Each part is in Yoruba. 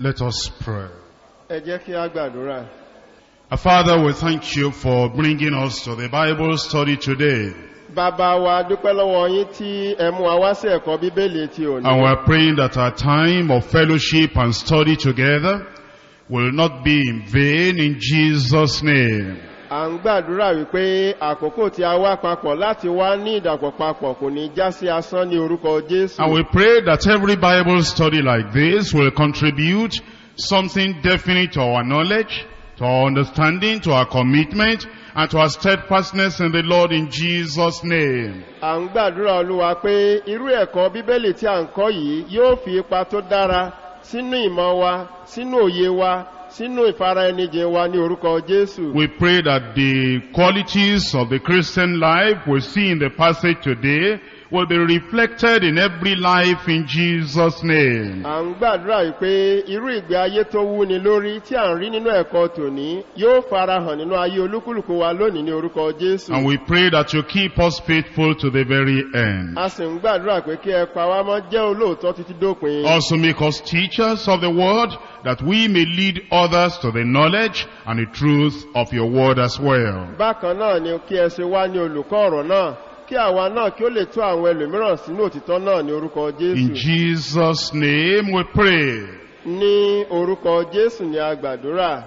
Let us pray. ẹ jẹ́ kí a gbàdúrà Our Father, we thank you for bringing us to the Bible study today. bàbá wa dúpẹ́ lọ́wọ́ yín tí ẹ mú wa wá sí ẹ̀kọ́ bíbélì ti òní And we're praying that our time of fellowship and study together will not be in vain in Jesus' name. à ń gbàdúrà wípé àkókò tí a wá papọ̀ láti wá ní ìdàpọ̀ papọ̀ kò ní já sí asán ní orúkọ jésù And we pray that every Bible study like this will contribute something definite to our knowledge, to our understanding, to our commitment, and to our steadfastness in the Lord in Jesus' name. à ń gbàdúrà olúwa pé irú ẹ̀kọ́ bíbélì tí à ń kọ́ yìí yóò fi ipa tó dára sínú ìmọ̀ wa sínú òye wa sínú ìfara ẹnijìn wa ní orúkọ jésù We pray that the qualities of the Christian life we see in the passage today will be reflected in every life in Jesus' name. à ń gbàdúrà yìí pé irú ìgbé ayé tó wúni lórí tí à ń rí nínú ẹ̀kọ́ tòní yóò farahàn nínú ayé olúkúlùkù wa lónìí ní orúkọ jésù And we pray that you keep us faithful to the very end. a sì ń gbàdúrà pé kí ẹ pa wá mọ́ jẹ́ olóòótọ́ títí dópin Also make us teachers of the word that we may lead others to the knowledge and the truth of your word as well. bákan náà ni kí ẹ ṣe wá ní olùkọ́ ọ̀rọ̀ náà kí àwa náà kí ó lè tó àwọn ẹlòmíràn sínú òtítọ́ náà ní orúkọ In jésù Jesus' name we pray. ní orúkọ jésù ni a gbàdúrà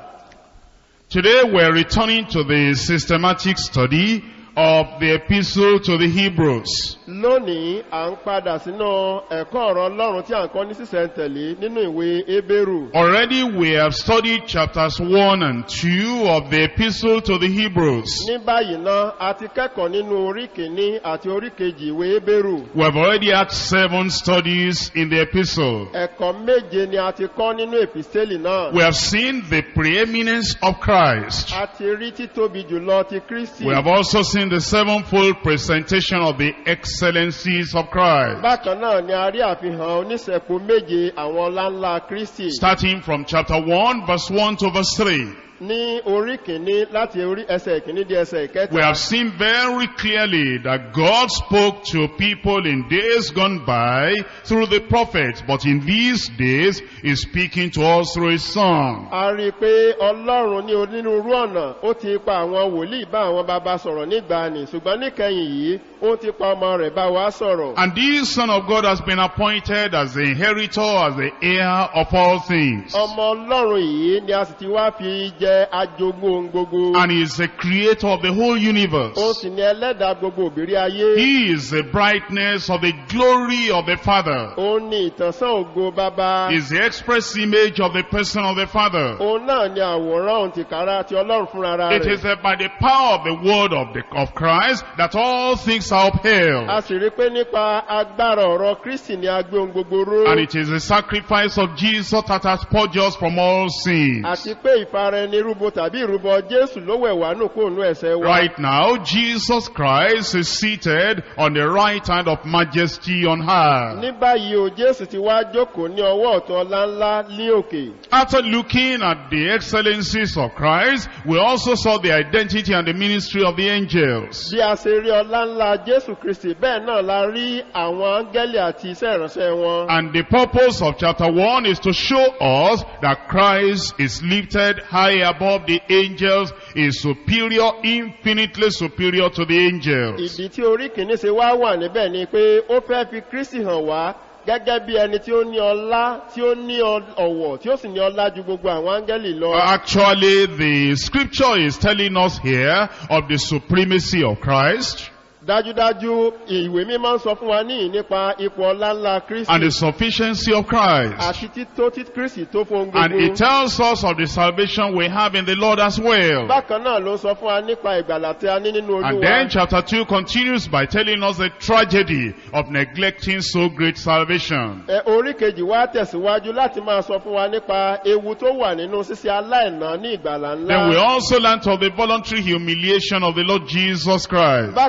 Today we're returning to the systematic study of the epistle to the Hebrews. lónìí à ń padà sínú ẹ̀kọ́ ọ̀rọ̀ ọlọ́run tí à ń kọ́ ní sísẹ̀ntẹ̀lé nínú ìwé ebéèrù Already we have studied chapters 1 and 2 of the epistle to the Hebrews. ní báyìí náà a ti kẹ́kọ̀ọ́ nínú orí kìíní àti orí kejì ìwé ebéèrù We have already had seven studies in the epistle. ẹ̀kọ́ méje ni a ti kọ́ nínú èpìsẹ́lì náà We have seen the preeminence of Christ. a ti rí títóbi jùlọ ti kristi We have also seen the sevenfold presentation of the excellencies of Christ. bákan náà ni a rí àfihàn oníṣẹ̀kù méje àwọn ọláńlá kristi Starting from chapter 1, verse 1 to verse 3. ní orí kìíní láti orí ẹsẹ̀ kìíní di ẹsẹ̀ We ìkẹta have seen very clearly that God spoke to people in days gone by through the prophets, but in these days is speaking to us through his son. a rí i pé ọlọ́run ní onírúurú ọ̀nà ó ti pa àwọn wòlíì bá àwọn bàbá sọ̀rọ̀ nígbàanì ṣùgbọ́n níkẹyìn yìí ó ti pa ọmọ rẹ̀ bá wa sọ̀rọ̀ And this son of God has been appointed as the inheritor, as the heir of all things. ọmọ ọlọ́run yìí ni a sì ti wá fi jẹ ajogún ohun gbogbo And he is the creator of the whole universe. ó sì ní ẹlẹ́dàá gbogbo òbírí ayé He is the brightness of the glory of the Father. òun ni ìtànsán ògo bàbá He is the express image of the person of the Father. òun náà ni àwòrán òun tìkára ti ọlọ́run fúnra It rẹ̀ is uh, by the power of the word of, the, of Christ that all things are a upheld. sì rí i pé nípa agbára ọ̀rọ̀ kristi ni a gbé ohun gbogbo ró And it is the sacrifice of Jesus that has purged us from all sins. àti pé ìfara ẹni rúbọ tàbí ìrúbọ jésù ló wẹ̀ wá nù kó nù ẹ̀sẹ̀ wa Right now, Jesus Christ is seated on the right hand of majesty on high. ní báyìí o jésù ti wá jókòó ní ọwọ́ ọ̀tún ọlá ńlá ní òkè After looking at the excellencies of Christ, we also saw the identity and the ministry of the angels. bí a ṣe rí ọlá ńlá jésù kristi bẹ́ẹ̀ náà la rí àwọn áńgẹ́lì àti iṣẹ́ ìránṣẹ́ wọn And the purpose of chapter 1 is to show us that Christ is lifted high above the angels, is superior, infinitely superior to the angels. ìdí tí orí kìíní ṣe wá wà níbẹ̀ ni pé ó fẹ́ fi kristi hàn wá gẹ́gẹ́ bí ẹni tí ó ní ọlá tí ó ní ọ- ọ̀wọ̀ tí ó sì ní ọlá ju gbogbo àwọn áńgẹ́lì lọ Actually, the scripture is telling us here of the supremacy of Christ dájúdájú ìwé mímọ́ ń sọ fún wa níyì nípa ipò ọlá ńlá kristi and the sufficiency of Christ. àti tító tí kristi tó fún ohun And it gbogbo tells us of the salvation we have in the Lord as well. bákan náà ló ń sọ fún wa nípa ìgbàlà tí a ní nínú And olúwa then chapter 2 continues by telling us the tragedy of neglecting so great salvation. Ẹ, orí kejì wá tẹ̀síwájú láti máa sọ fún wa nípa ewu tó wà nínú ṣíṣe aláìná ní ìgbàlà Then we ńlá also learned of the voluntary humiliation of the Lord Jesus Christ. bákan náà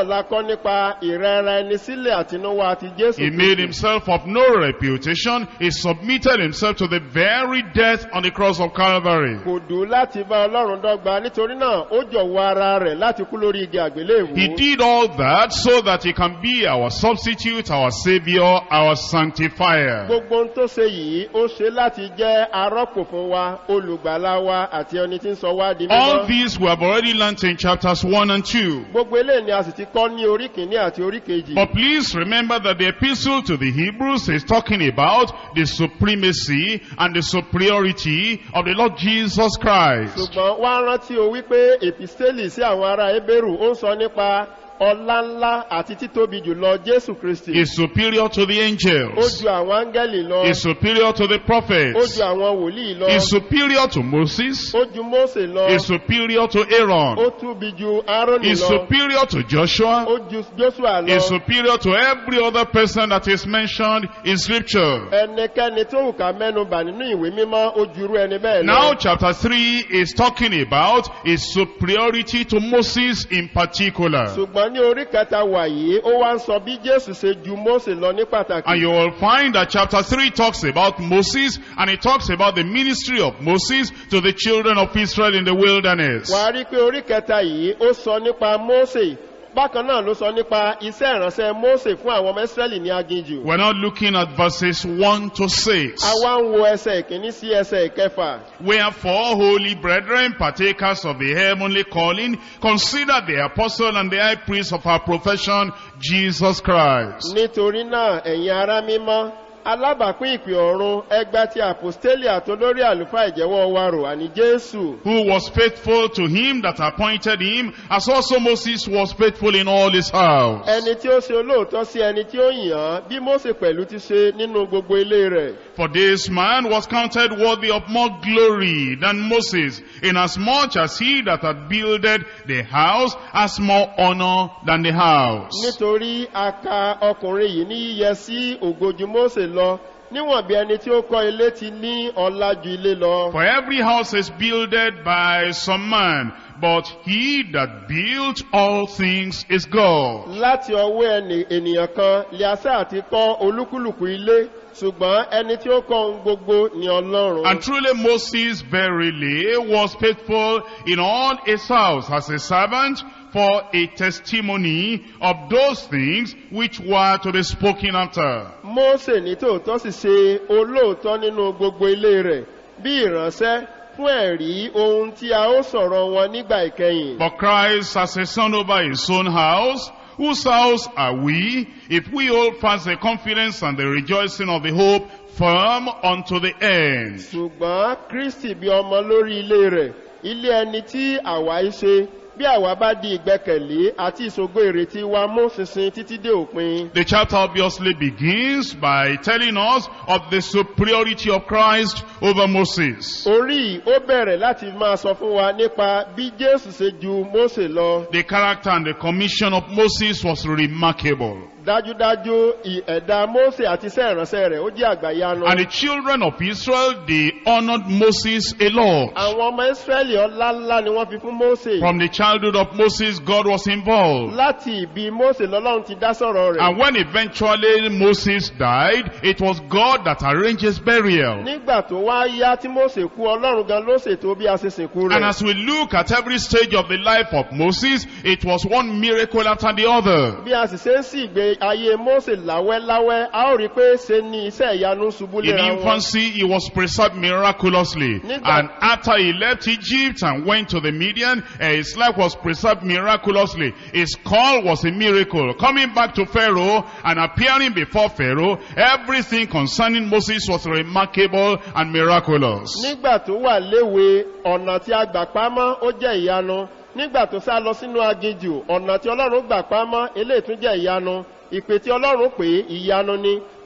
la kọ́ nípa ìrẹ́ra ẹni sílẹ̀ àtinúwá ti jésù He made Kristi. himself of no reputation. He submitted himself to the very death on the cross of Calvary. kò dùn láti bá ọlọ́run dọ́gba nítorí náà ó jọ̀wọ́ ara rẹ̀ láti kú lórí igi àgbélébùú. He did all that so that he can be our substitute, our savior, our sanctifier. gbogbo ohun tó ṣe yìí ó ṣe láti jẹ́ arọ́pò fún wa olùgbàlà wa àti ẹni tí ń sọ wá di All mímọ́. these we have already learnt in chapters 1 and 2. gbogbo eléyìí ni a sì ti kọ́ ní orí kìíní àti orí kejì. But please remember that the epistle to the Hebrews is talking about the supremacy and the superiority of the Lord Jesus Christ. ṣùgbọ́n wá rántí o wípé èpìsítélì sí àwọn ará ebéèrú ó ń sọ nípa ọlá ńlá àti títóbi jùlọ jésù kristi. Is superior to the ó angels. ju àwọn áńgẹ́lì lọ. Is superior to the ó prophets. ju àwọn wòlíì lọ. Is superior to Moses. ó ju mósè lọ. Is superior to Aaron. ó túbi ju árónì Is lọ. superior to Joshua. ó ju jósùà lọ. Is superior to every other person that is mentioned in scripture. ẹnikẹ́ni tó wù ká mẹ́nu bà nínú ìwé mímọ́ ó jurú ẹni bẹ́ẹ̀ Now lọ. chapter 3 is talking about his superiority to Moses in particular. ṣùgbọ́n ní orí kẹta wàyí ó wá ń sọ bí jésù ṣe ju mósè lọ ní And pàtàkì. you will find that chapter 3 talks about Moses and it talks about the ministry of Moses to the children of Israel in the wilderness. wà á rí i pé orí kẹta yìí ó sọ nípa mósè bákan náà ló sọ nípa iṣẹ́ ìránṣẹ́ mósè fún àwọn ọmọ ìsírẹ́lì ní aginjù. We're not looking at verses 1 to 6. a wá ń wo ẹsẹ̀ ìkíní sí ẹsẹ̀ ìkẹfà. Wherefore, holy brethren, partakers of the heavenly calling, consider the apostle and the high priest of our profession, Jesus Christ. nítorí náà ẹ̀yin ará mímọ́ alábàápín ìpè ọ̀run ẹgbà tí àpòstélì àtolórí àlùfáà ìjẹ́wọ́ wa rò àní jésù. who was faithful to him that appointed him, as also Moses was faithful in all his house. ẹni tí ó ṣe olóòótọ́ sí ẹni tí ó yàn án bí mósè pẹ̀lú ti ṣe nínú gbogbo ilé rẹ̀. For this man was counted worthy of more glory than Moses, inasmuch as he that had builded the house has more honor than the house. nítorí a ka ọkùnrin yìí ní yíyẹ sí ògójú mósè lọ níwọ̀n bí ẹni tí ó kọ́ ilé ti ní ọlá ju ilé lọ. For every house is builded by some man, but he that built all things is God. láti ọwọ́ ẹni ènìyàn kan liasa àti kọ́ olúkúlùkù ilé ṣùgbọ́n ẹni tí ó kọ́ ohun gbogbo ni ọlọ́run. And truly Moses verily was faithful in all his house as a servant for a testimony of those things which were to be spoken after. mósè ní tòótọ́ sì ṣe olóòótọ́ nínú gbogbo ilé rẹ̀ bí ìránṣẹ́ fún ẹ̀rí ohun tí a ó sọ̀rọ̀ wọn nígbà ìkẹyìn. But Christ as a son over his own house, whose house are we, if we hold fast the confidence and the rejoicing of the hope firm unto the end. ṣùgbọ́n kristi bí ọmọ lórí ilé rẹ̀ ilé ẹni tí àwa í ṣe bí àwa bá di ìgbẹ́kẹ̀lé àti ìṣògo ìrètí wa mú ṣinṣin títí dé òpin. The chapter obviously begins by telling us of the superiority of Christ over Moses. orí ó bẹ̀rẹ̀ láti máa sọ fún wa nípa bí jésù ṣe ju mósè lọ. The character and the commission of Moses was remarkable. dájúdájú ì- ẹ̀dá mósè àti iṣẹ́ ìránṣẹ́ rẹ̀ ó jẹ́ àgbàyanu. And the children of Israel, they honored Moses a lot. àwọn ọmọ ìsírẹ́lì ọlá ńlá ni wọ́n fi fún mósè. From the childhood of Moses, God was involved. láti ìbí mósè lọ́lọ́run ti dá sọ̀rọ̀ rẹ̀. And when eventually Moses died, it was God that arranged his burial. nígbà tó wá yá tí mósè kú ọlọ́run gan ló ṣètò bí a ṣe sìnkú And rẹ̀. as we look at every stage of the life of Moses, it was one miracle after the other. bí a sì ṣe ń sì gbé ayé mósè láwẹ́láwẹ́ a ó rí i pé ṣe ni iṣẹ́ ìyanu ṣubú In léra wọn. infancy, he was preserved miraculously. Nígbà- And after he left Egypt and went to the Midian, eh, his life was preserved miraculously. His call was a miracle. Coming back to Pharaoh and appearing before Pharaoh, everything concerning Moses was remarkable and miraculous. nígbà tó wà léwe ọ̀nà tí a gbà pamọ́ ó jẹ́ ìyanu nígbà tó sá lọ sínú aginjù ọ̀nà tí ọlọ́run gbà pamọ́ eléyìí tún jẹ́ ìyanu ìpè tí ọlọ́run pè é ìyanu ni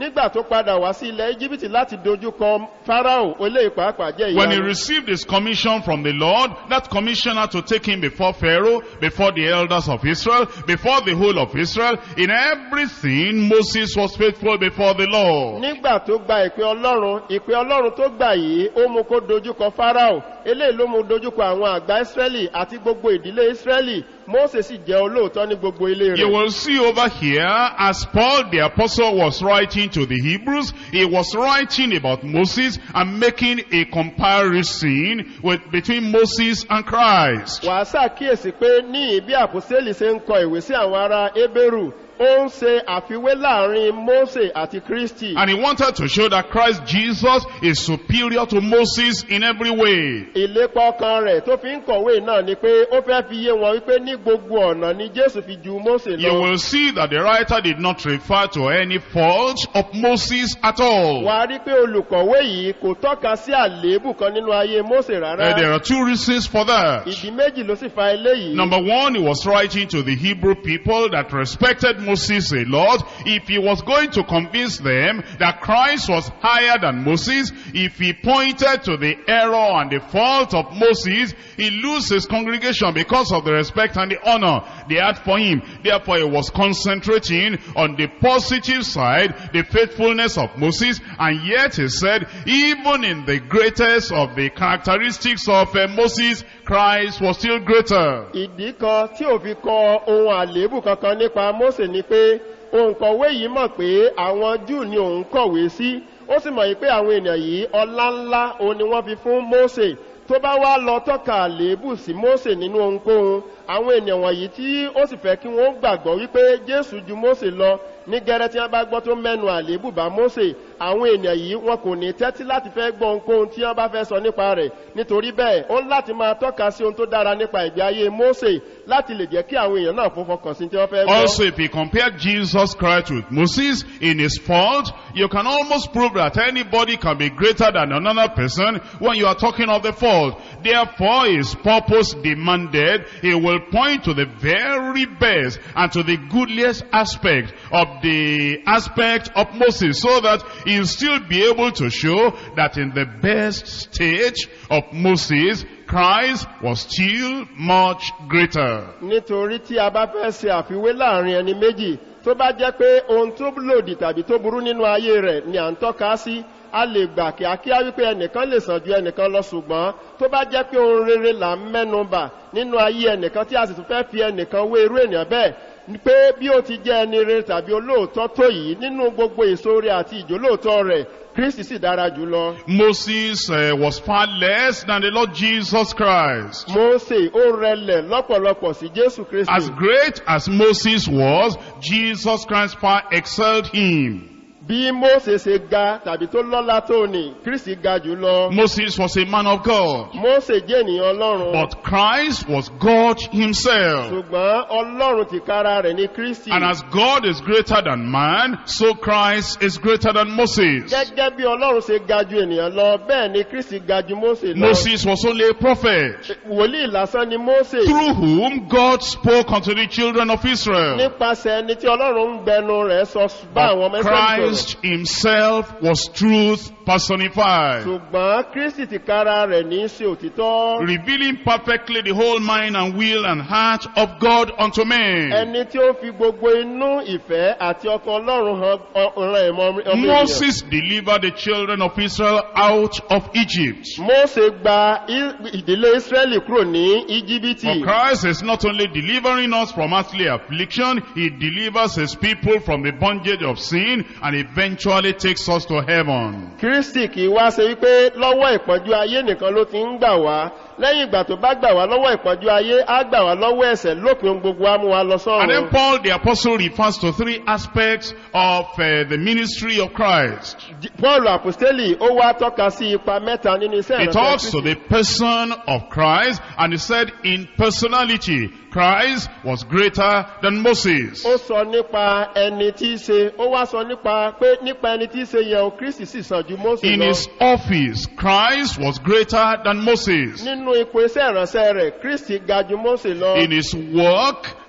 nígbà tó padà wá sí ilẹ̀ íjíbítì láti dojúkọ fáráò olè pàápàá jẹ́ When he ìyanu received his commission from the Lord, that commission had to take him before Pharaoh, before the elders of Israel, before the whole of Israel. In everything, Moses was faithful before the Lord. nígbà tó gba ìpè ọlọ́run ìpè ọlọ́run tó gbà yìí ó mú kó dojúkọ fáráò eléyìí ló mú dojúkọ àwọn àgbà ísírẹ́lì àti gbogbo ìdílé ísírẹ́lì mósè sì jẹ́ olóòótọ́ ní gbogbo ilé You rẹ̀ will see over here, as Paul the apostle was writing to the Hebrews, he was writing about Moses and making a comparison with, between Moses and Christ. wàá ṣàkíyèsí pé ní ìbí àpòsílì ṣe ń kọ ìwé sí àwọn ará ébérù ó ń ṣe àfiwé láàrin mósè àti kristi And he wanted to show that Christ Jesus is superior to Moses in every way. ìlépa ọkàn rẹ̀ tó fi ń kọ̀wé náà ni pé ó fẹ́ fi yé wọn wípé ní gbogbo ọ̀nà ni jésù fi ju mósè You lọ will see that the writer did not refer to any fault of Moses at all. wàá rí pé olùkọ̀wé yìí kò tọ́ka sí àléébù kan nínú ayé mósè Uh, rárá there are two reasons for that. ìdí méjì ló sì fa eléyìí Number one, he was writing to the Hebrew people that respected Moses a lot. If he was going to convince them that Christ was higher than Moses, if he pointed to the error and the fault of Moses, he lose his congregation because of the respect and the honor they had for him. Therefore, he was concentrating on the positive side, the faithfulness of Moses, and yet he said, even in the greatest of the characteristics of uh, Moses, Christ was still greater. ìdí kan tí ò fi kọ ohun àléébù kankan nípa mósè ni pé òǹkọ̀wé yìí mọ̀ pé àwọn júù ni òun kọ̀wé sí ó sì mọ̀ yìí pé àwọn ènìyàn yìí ọlá ńlá òun ni wọ́n fi fún mósè tó bá wá lọ tọ́ka àléébù sí mósè nínú ohunkóhun àwọn ènìyàn wọ̀nyí tí ó sì fẹ́ kí wọ́n gbàgbọ́ wípé jésù ju mósè lọ ní gẹ́rẹ́ tí wọ́n bá gbọ́ tó mẹ́nu àléébù bá mósè àwọn ènìyàn yìí wọn kò ní tẹ́tí láti fẹ́ gbọ́ ohunkóhun tí wọ́n bá fẹ́ sọ nípa rẹ̀ nítorí bẹ́ẹ̀ ó ń láti máa tọ́ka sí ohun tó dára nípa ìgbé ayé mósè láti lè jẹ́ kí àwọn èèyàn náà fún fọkàn sí tí wọ́n fẹ́ gbọ́. Also, if you compare Jesus Christ with Moses in his fault, you can almost prove that anybody can be greater than another person when you are talking of the fault. Therefore, his purpose demanded, he will point to the very best and to the goodliest aspect of the aspect of Moses so that he'll still be able to show that in the best stage of Moses, Christ was still much greater. nítorí tí a bá fẹ́ ṣe àfiwé láàrin ẹni méjì tó bá jẹ́ pé ohun tó lòdì tàbí tó burú nínú ayé rẹ̀ ni à ń tọ́ka sí a lè gbà kíákíá wípé ẹnìkan lè sàn ju ẹnìkan lọ ṣùgbọ́n tó bá jẹ́ pé ohun rere là ń mẹ́nu bà nínú ayé ẹnìkan tí a sì tún fẹ́ fi ẹnìkan wé irú ènìyàn bẹ́ẹ̀ ni pé bí ó ti jẹ́ ẹni rere tàbí olóòótọ́ tó yìí nínú gbogbo èso rẹ̀ àti ìjólóòótọ́ rẹ̀ kristi sì dára jùlọ. Moses uh, was far less than the Lord Jesus Christ. mose ó rẹlẹ̀ lọ́pọ̀lọpọ̀ sí jésù kristi. As great as Moses was, Jesus Christ far excelled him. bí mose ṣe ga tàbí tó lọ́lá tó ní kristi ga jùlọ. Moses was a man of God, mose jẹ́ ènìyàn ọlọ́run. but Christ was God himself. ṣùgbọ́n ọlọ́run ti kára rẹ̀ ní kristi. And as God is greater than man, so Christ is greater than Moses. gẹ́gẹ́ bí ọlọ́run ṣe ga ju ènìyàn lọ bẹ́ẹ̀ ni kristi ga ju mose lọ. Moses was only a prophet, wòlíì lásán ni mose. through whom God spoke unto the children of Israel. nípasẹ̀ ẹni tí ọlọ́run ń gbẹnu rẹ̀ sọ bá àwọn But mẹ́sàn-án sọ̀rọ̀. Christ himself was truth personified, ṣùgbọ́n kristi ti kára rẹ̀ ní í ṣe òtítọ́. revealing perfectly the whole mind and will and heart of God unto men. ẹni tí ó fi gbogbo inú ìfẹ́ àti ọkàn ọlọ́run hàn ọ̀ràn ẹ̀mọ́ ọmọ ènìyàn. Moses delivered the children of Israel out of Egypt. mose gba I- ìdílé israẹli kúrò ní íjíbítì. For Christ is not only delivering us from earthly affliction, He delivers His people from the bondage of sin and eventually takes us to heaven. kristi kì í wá ṣe wípé lọ́wọ́ ìpọ́njú ayé nìkan ló ti ń gbà wá lẹ́yìn ìgbà tó bá gbà wá lọ́wọ́ ìpọ́njú ayé á gbà wá lọ́wọ́ ẹ̀sẹ̀ lópin ohun gbogbo á mú wa lọ And then sọ́run. Paul the apostle refers to three aspects of uh, the ministry of Christ. J- paul apostoli ó wá tọ́ka sí ipa mẹ́ta nínú iṣẹ́ He ìránṣẹ́ talks to Kristi. the person of Christ and he said in personality, Christ was greater than Moses. ó sọ nípa ẹni tí í ṣe ó wá sọ nípa pé nípa ẹni tí í ṣe yẹn o kristi sì sàn ju mose In lọ. his office, Christ was greater than Moses. nínú ipò iṣẹ́ ìránṣẹ́ rẹ̀ kristi ga ju mose lọ. In his work,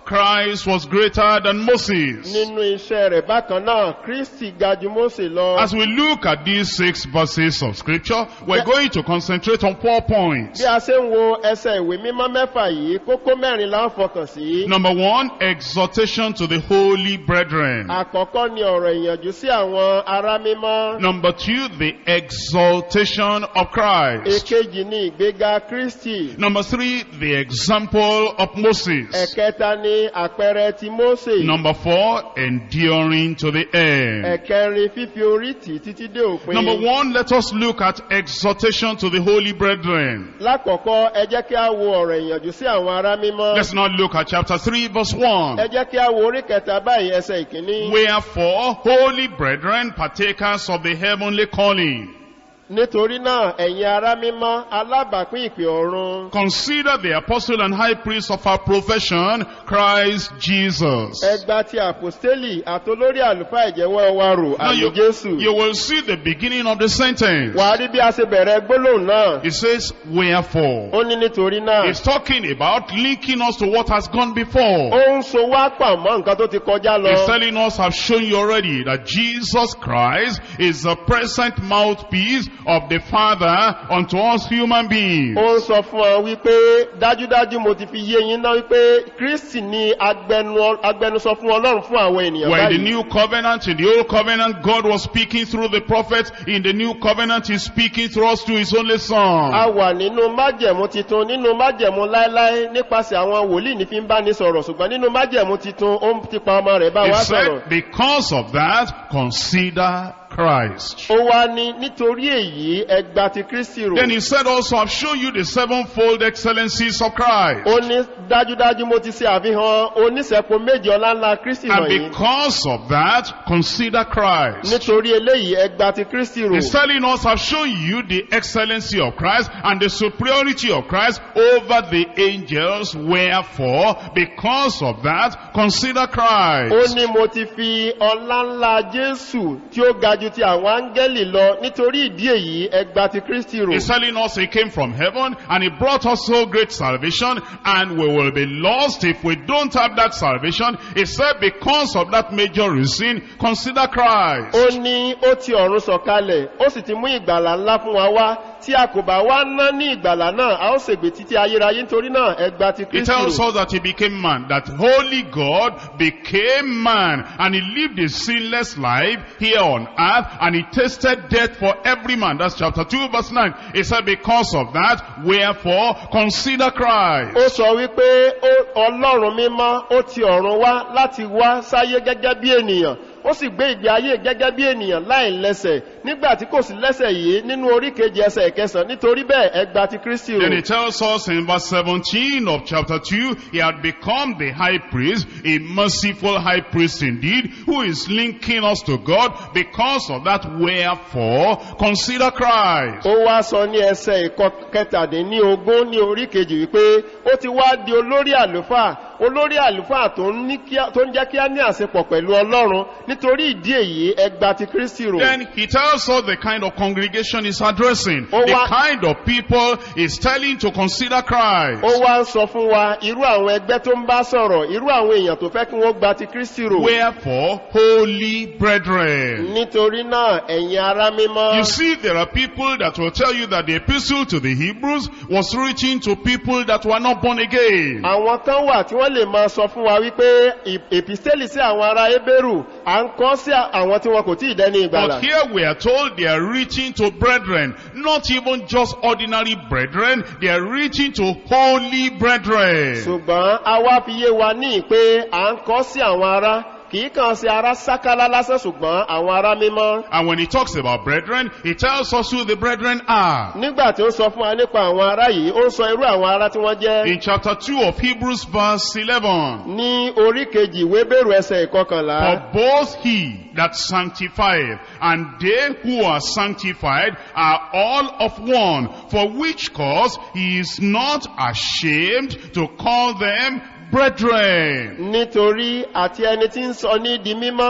Christ was greater than Moses. nínú iṣẹ́ rẹ̀ bákan náà kristi ga ju mósè lọ. As we look at these six verses of scripture, we're going to concentrate on four points. bí a ṣe ń wo ẹsẹ̀ ìwé mímọ́ mẹ́fà yìí kókó mẹ́rin la ń fọkàn sí. Number one, exhortation to the holy brethren. àkọ́kọ́ ni ọ̀rọ̀ ìyànjú sí àwọn ará mímọ́. Number two, the exaltation of Christ. èkejì ni ìgbéga kristi. Number three, the example of Moses. ẹ̀kẹta ni àpẹẹrẹ ti mósè. Number four, enduring to the end. ẹ̀kẹrin fífi orí tì títí dé òpin. Number one, let us look at exhortation to the holy brethren. lákọ̀ọ́kọ́ ẹ jẹ́ kí a wo ọ̀rọ̀ ìyànjú sí àwọn ará mímọ́. Let's now look at chapter 3 verse 1. ẹ jẹ́ kí a wo orí kẹta báyìí ẹsẹ̀ ìkíní. Wherefore, holy brethren, partakers of the heavenly calling, nítorí náà ẹ̀yin ará mímọ́ alábàápín ìpè ọ̀run. consider the apostle and high priest of our profession, Christ Jesus. ẹgbà ti àpòstélì àtolórí àlùfáà ìjẹ́wọ́ wa rò Now àmì you, jésù. you will see the beginning of the sentence. wà á rí bí a ṣe bẹ̀rẹ̀ gbólóhùn náà. It says, wherefore. ó ní nítorí náà. It's talking about linking us to what has gone before. ó ń so wá pà mọ́ nǹkan tó ti kọjá lọ. He's telling us, I've shown you already, that Jesus Christ is the present mouthpiece of the Father unto us human beings. ó ń sọ fún ọ wípé dájúdájú mo ti fi yé yín náà wípé kristi ni agbẹnu- agbẹnusọ fún ọlọ́run fún àwọn ènìyàn We're in the báyìí. new covenant. In the old covenant, God was speaking through the prophet. In the new covenant, He's speaking through us through His only a Son. wà nínú májẹ̀mú titun nínú májẹ̀mú láéláé nípasẹ̀ àwọn wòlíì ní fi ń bá ní sọ̀rọ̀ ṣùgbọ́n nínú májẹ̀mú titun ó ń ti pa ọmọ rẹ̀ bá He wá sọ̀rọ̀. said, because of that, consider Christ. ó wá ní nítorí èyí ẹgbà ti kristi rò. Then He said also, I've shown you the sevenfold excellencies of Christ. ó ní dájúdájú mo ti ṣe àfihàn oníṣẹ́po méje ọláńlá kristi And wọ̀nyí. because of that, consider Christ. nítorí eléyìí ẹgbà ti kristi rò. He's telling us, I've shown you the excellency of Christ and the superiority of Christ over the angels. Wherefore, because of that, consider ó Christ. ní mo ti fi ọlá ńlá jésù tí ó ga ju ti àwọn áńgẹ́lì lọ nítorí ìdí èyí ẹgbà ti kristi rò. He's telling us he came from heaven and he brought us so great salvation and we will be lost if we don't have that salvation. He said because of that major reason, consider Christ. ó ní ó ti ọ̀run sọ̀kalẹ̀ ó sì ti mú ìgbàlà ńlá fún wa wá tí a kò bá wá ná ní ìgbàlà náà a ó ṣègbè títí ayérayé nítorí náà ẹgbà ti He kristi tells rò. us that he became man, that holy God became man, and he lived a sinless life here on earth, and he tasted death for every man. That's chapter 2 verse 9. He said, because of that, wherefore, consider Christ. ó sọ wípé ó- ọlọ́run mímọ́ ó ti ọ̀run wá láti wá sáyé gẹ́gẹ́ bí ènìyàn ó sì gbé ìgbé ayé gẹ́gẹ́ bí ènìyàn láì lẹ́sẹ̀ nígbà tí kò sí lẹ́sẹ̀ yìí nínú orí kejì ẹsẹ̀ ìkẹsàn nítorí bẹ́ẹ̀ ẹgbà ti kristi Then rò. he tells us in verse 17 of chapter 2, he had become the high priest, a merciful high priest indeed, who is linking us to God. Because of that, wherefore, consider Christ. ó wá sọ ní ẹsẹ̀ ìkọ kẹtàdínní ogún ní orí kejì wípé ó ti wá di olórí àlùfáà olórí àlùfáà tó ń ní kí á- tó ń jẹ́ kí á ní àṣepọ̀ pẹ̀lú ọlọ́run nítorí ìdí èyí ẹgbà ti kristi rò. Then he tells us the kind of congregation he's addressing. Ó The wá- kind of people he's telling to consider Christ. ó wá ń sọ fún wa irú àwọn ẹgbẹ́ tó ń bá sọ̀rọ̀ irú àwọn èèyàn tó fẹ́ kí wọ́n gba ti kristi rò. Wherefore, holy brethren. nítorí náà ẹ̀yin ará mímọ́. You see, there are people that will tell you that the epistle to the Hebrews was written to people that were not born again. àwọn kan wà tí wọ́n lè máa sọ fún wa wípé ì- èpìstélì sí àwọn ará ebéèrù à ń kọ́ sí àwọn tí wọn kò tí ì dẹ́ni ìgbàlà. But here we are told they are written to brethren, not even just ordinary brethren, they are written to holy brethren. ṣùgbọ́n a wá fi yé wa ní pé à ń kọ́ sí àwọn ará kìí kàn sí ará sákálá lásán ṣùgbọ́n àwọn ará mímọ́. And when he talks about brethren, he tells us who the brethren are. nígbà tí ó sọ fún wa nípa àwọn ará yìí ó ń sọ irú àwọn ará tí wọ́n jẹ́ In chapter 2 of Hebrews verse 11, ní orí kejì ìwé bẹ̀rù ẹsẹ̀ ìkọkànlá. For both he that sanctifieth and they who are sanctified are all of one, for which cause he is not ashamed to call them brethren. nítorí àti ẹni tí ń sọ ní di mímọ́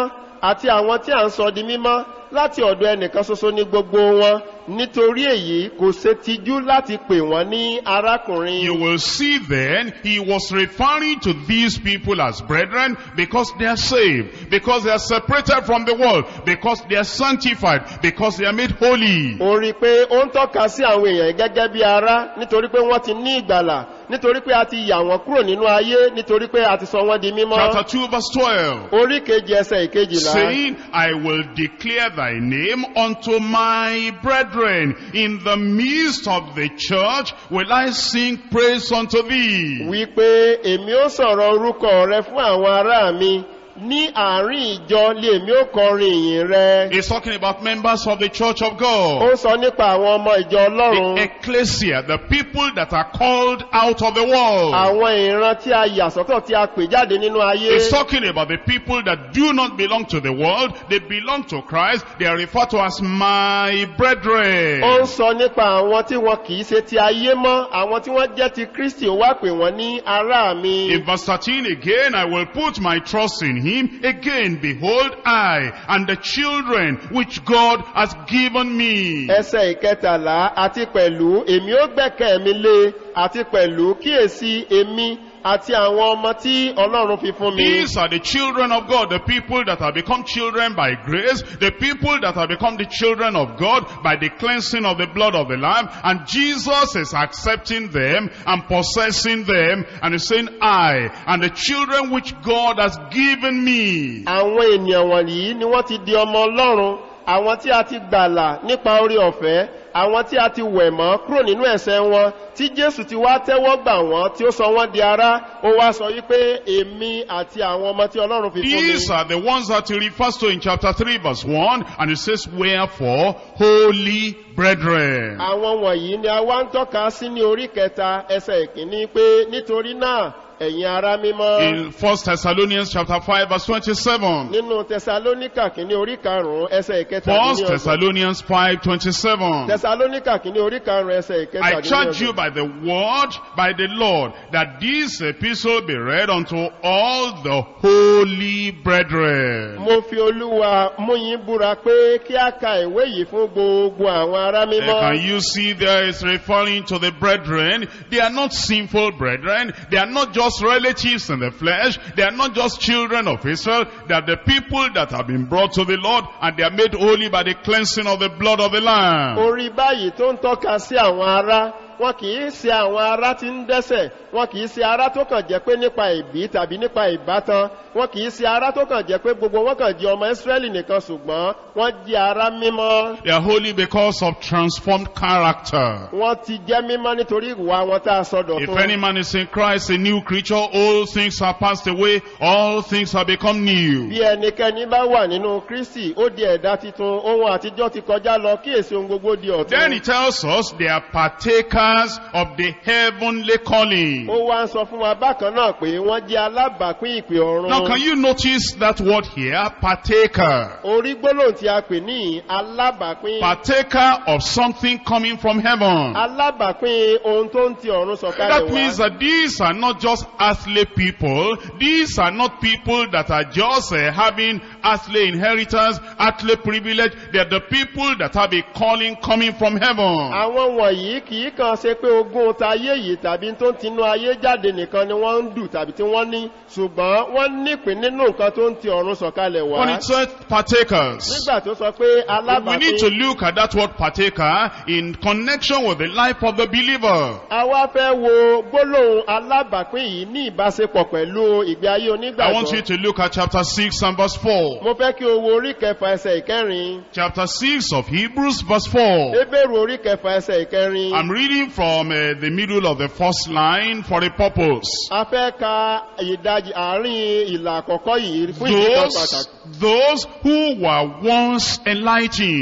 àti àwọn tí à ń sọ di mímọ́ láti ọ̀dọ̀ ẹnìkan ṣoṣo ní gbogbo wọn nítorí èyí kò ṣe tijú láti pè wọ́n ní arákùnrin. You will see then, he was referring to these people as brethren because they are saved, because they are separated from the world, because they are sanctified, because they are made holy. ó rí i pé ó ń tọ́ka sí àwọn èèyàn yìí gẹ́gẹ́ bí ará nítorí pé wọ́n ti ní ìgbàlà nítorí pé a ti yà wọ́n kúrò nínú ayé nítorí pé a ti sọ wọ́n di mímọ́. Chapter 2 verse 12. orí kejì ẹsẹ̀ ìkejìlá. saying, I will declare thy name unto my brethren. In the midst of the church will I sing praise unto thee. wípé èmi ó sọ̀rọ̀ orúkọ rẹ fún àwọn ará mi ní àárín ìjọ lé èmi ó kọrin ìyìn rẹ. He's talking about members of the church of ó God. ń sọ nípa àwọn ọmọ ìjọ The ọlọ́run ecclesia, the people that are called out of the world. àwọn ìran tí a yà sọ́tọ̀ tí a pè jáde nínú ayé. He's talking about the people that do not belong to the world. They belong to Christ. They are referred to as my brethren. ó ń sọ nípa àwọn tí wọn kì í ṣe ti ayé mọ́ àwọn tí wọ́n jẹ́ ti kristi ó wá pè wọ́n ní ará mi. In verse 13 again, I will put my trust in him. Again, behold, I and the children which God has given me. ẹsẹ̀ ìkẹtàlá àti pẹ̀lú èmi ó gbẹ̀kẹ́ mi lé àti pẹ̀lú kíyèsí èmi àti àwọn ọmọ tí ọlọ́run fi fún mi. These are the children of God, the people that have become children by grace, the people that have become the children of God by the cleansing of the blood of the Lamb, and Jesus is accepting them and possessing them, and is saying, I and the children which God has given me. àwọn ènìyàn wọ̀nyí ni wọ́n ti di ọmọ ọlọ́run àwọn tí a ti gbàlà nípa orí ọ̀fẹ́ àwọn tí a ti wẹ̀ mọ́ kúrò nínú ẹ̀sẹ̀ wọn tí jésù ti wá tẹ́wọ́ gbà wọ́n tí ó sọ wọ́n di ará ó wá sọ wípé èmi àti àwọn ọmọ tí ọlọ́run fi fún mi. These are the ones that he refers to in chapter 3 verse 1 and it says, Wherefore, holy brethren. àwọn wọ̀nyí ni a wá ń tọ́ka sí ní orí kẹta ẹsẹ̀ ìkíní pé nítorí náà ẹ̀yin ará mímọ́ In 1 Thessalonians chapter 5 verse 27. nínú tẹsalóníkà kìíní orí karùn-ún ẹsẹ̀ ìkẹta 1 Thessalonians 5 27. tẹsalóníkà kìíní orí karùn-ún ẹsẹ̀ ìkẹta I charge you by the word, by the Lord, that this epistle be read unto all the holy brethren. mo fi olúwa mú yín búra pé kí a ka ìwé yìí fún gbogbo àwọn ará Uh, mímọ́. Can you see there is referring to the brethren? They are not sinful brethren. They are not just relatives in the flesh. They are not just children of Israel. They are the people that have been brought to the Lord and they are made holy by the cleansing of the blood of the Lamb. orí báyìí tó ń tọ́ka sí àwọn ará wọn kì í ṣe àwọn ará tí ń dẹ́sẹ̀ wọn kì í ṣe ará tó kàn jẹ́ pé nípa ìbí tàbí nípa ìbátan wọn kì í ṣe ará tó kàn jẹ́ pé gbogbo wọn kàn jẹ́ ọmọ ìsírẹ́lì nìkan ṣùgbọ́n wọ́n jẹ́ ará mímọ́ They are holy because of transformed character. wọ́n ti jẹ́ mímọ́ nítorí ìwà wọn tá a sọdọ̀ If fún. any man is in Christ, a new creature, all things are passed away, all things have become new. bí ẹnikẹ́ni bá wà nínú kristi ó di ẹ̀dá titun ohun àtijọ́ ti kọjá lọ kíyèsí ohun gbogbo di Then ọ̀tún. he tells us they are partakers of the heavenly calling. ó wá ń sọ fún wa bákan náà pé wọ́n jẹ́ alábàápín ìpè ọ̀run. Now can you notice that word here? Partaker. orí gbólóhùn tí a pè ní alábàápín. Partaker of something coming from heaven. alábàápín ohun tó ń ti ọ̀run sọ̀kalẹ̀ That means wá. that these are not just earthly people. These are not people that are just uh, having earthly inheritance, earthly privilege. They are the people that have a calling coming from heaven. àwọn wọ̀nyí kì í kàn ṣe pé ogún ta ayé yìí tàbí tó ń tinú ayé jáde nìkan ni wọ́n ń dù tàbí tí wọ́n ní ṣùgbọ́n wọ́n nípìn nínú nǹkan tó ń ti ọ̀run sọ̀kalẹ̀ wá. When it says partakers, nígbà tó sọ pé we need to alábàápín look at that word partaker in connection with the life of the believer. àwa fẹ́ wo gbólóhùn alábàápín yìí ní ìbáṣepọ̀ pẹ̀lú ìgbé ayé I want you onígbàgbọ́. to look at chapter 6 and verse 4. mo fẹ́ kí o wo orí kẹfà ẹsẹ̀ ìkẹrin. Chapter 6 of Hebrews verse 4. ebéèrú orí kẹfà ẹsẹ̀ ìkẹrin. I'm reading from uh, the middle of the first line for a purpose. a fẹ́ ka ìdajì àárín ìlà àkọ́kọ́ yìí fún ìdí kan Those, pàtàkì. those who were once enlightened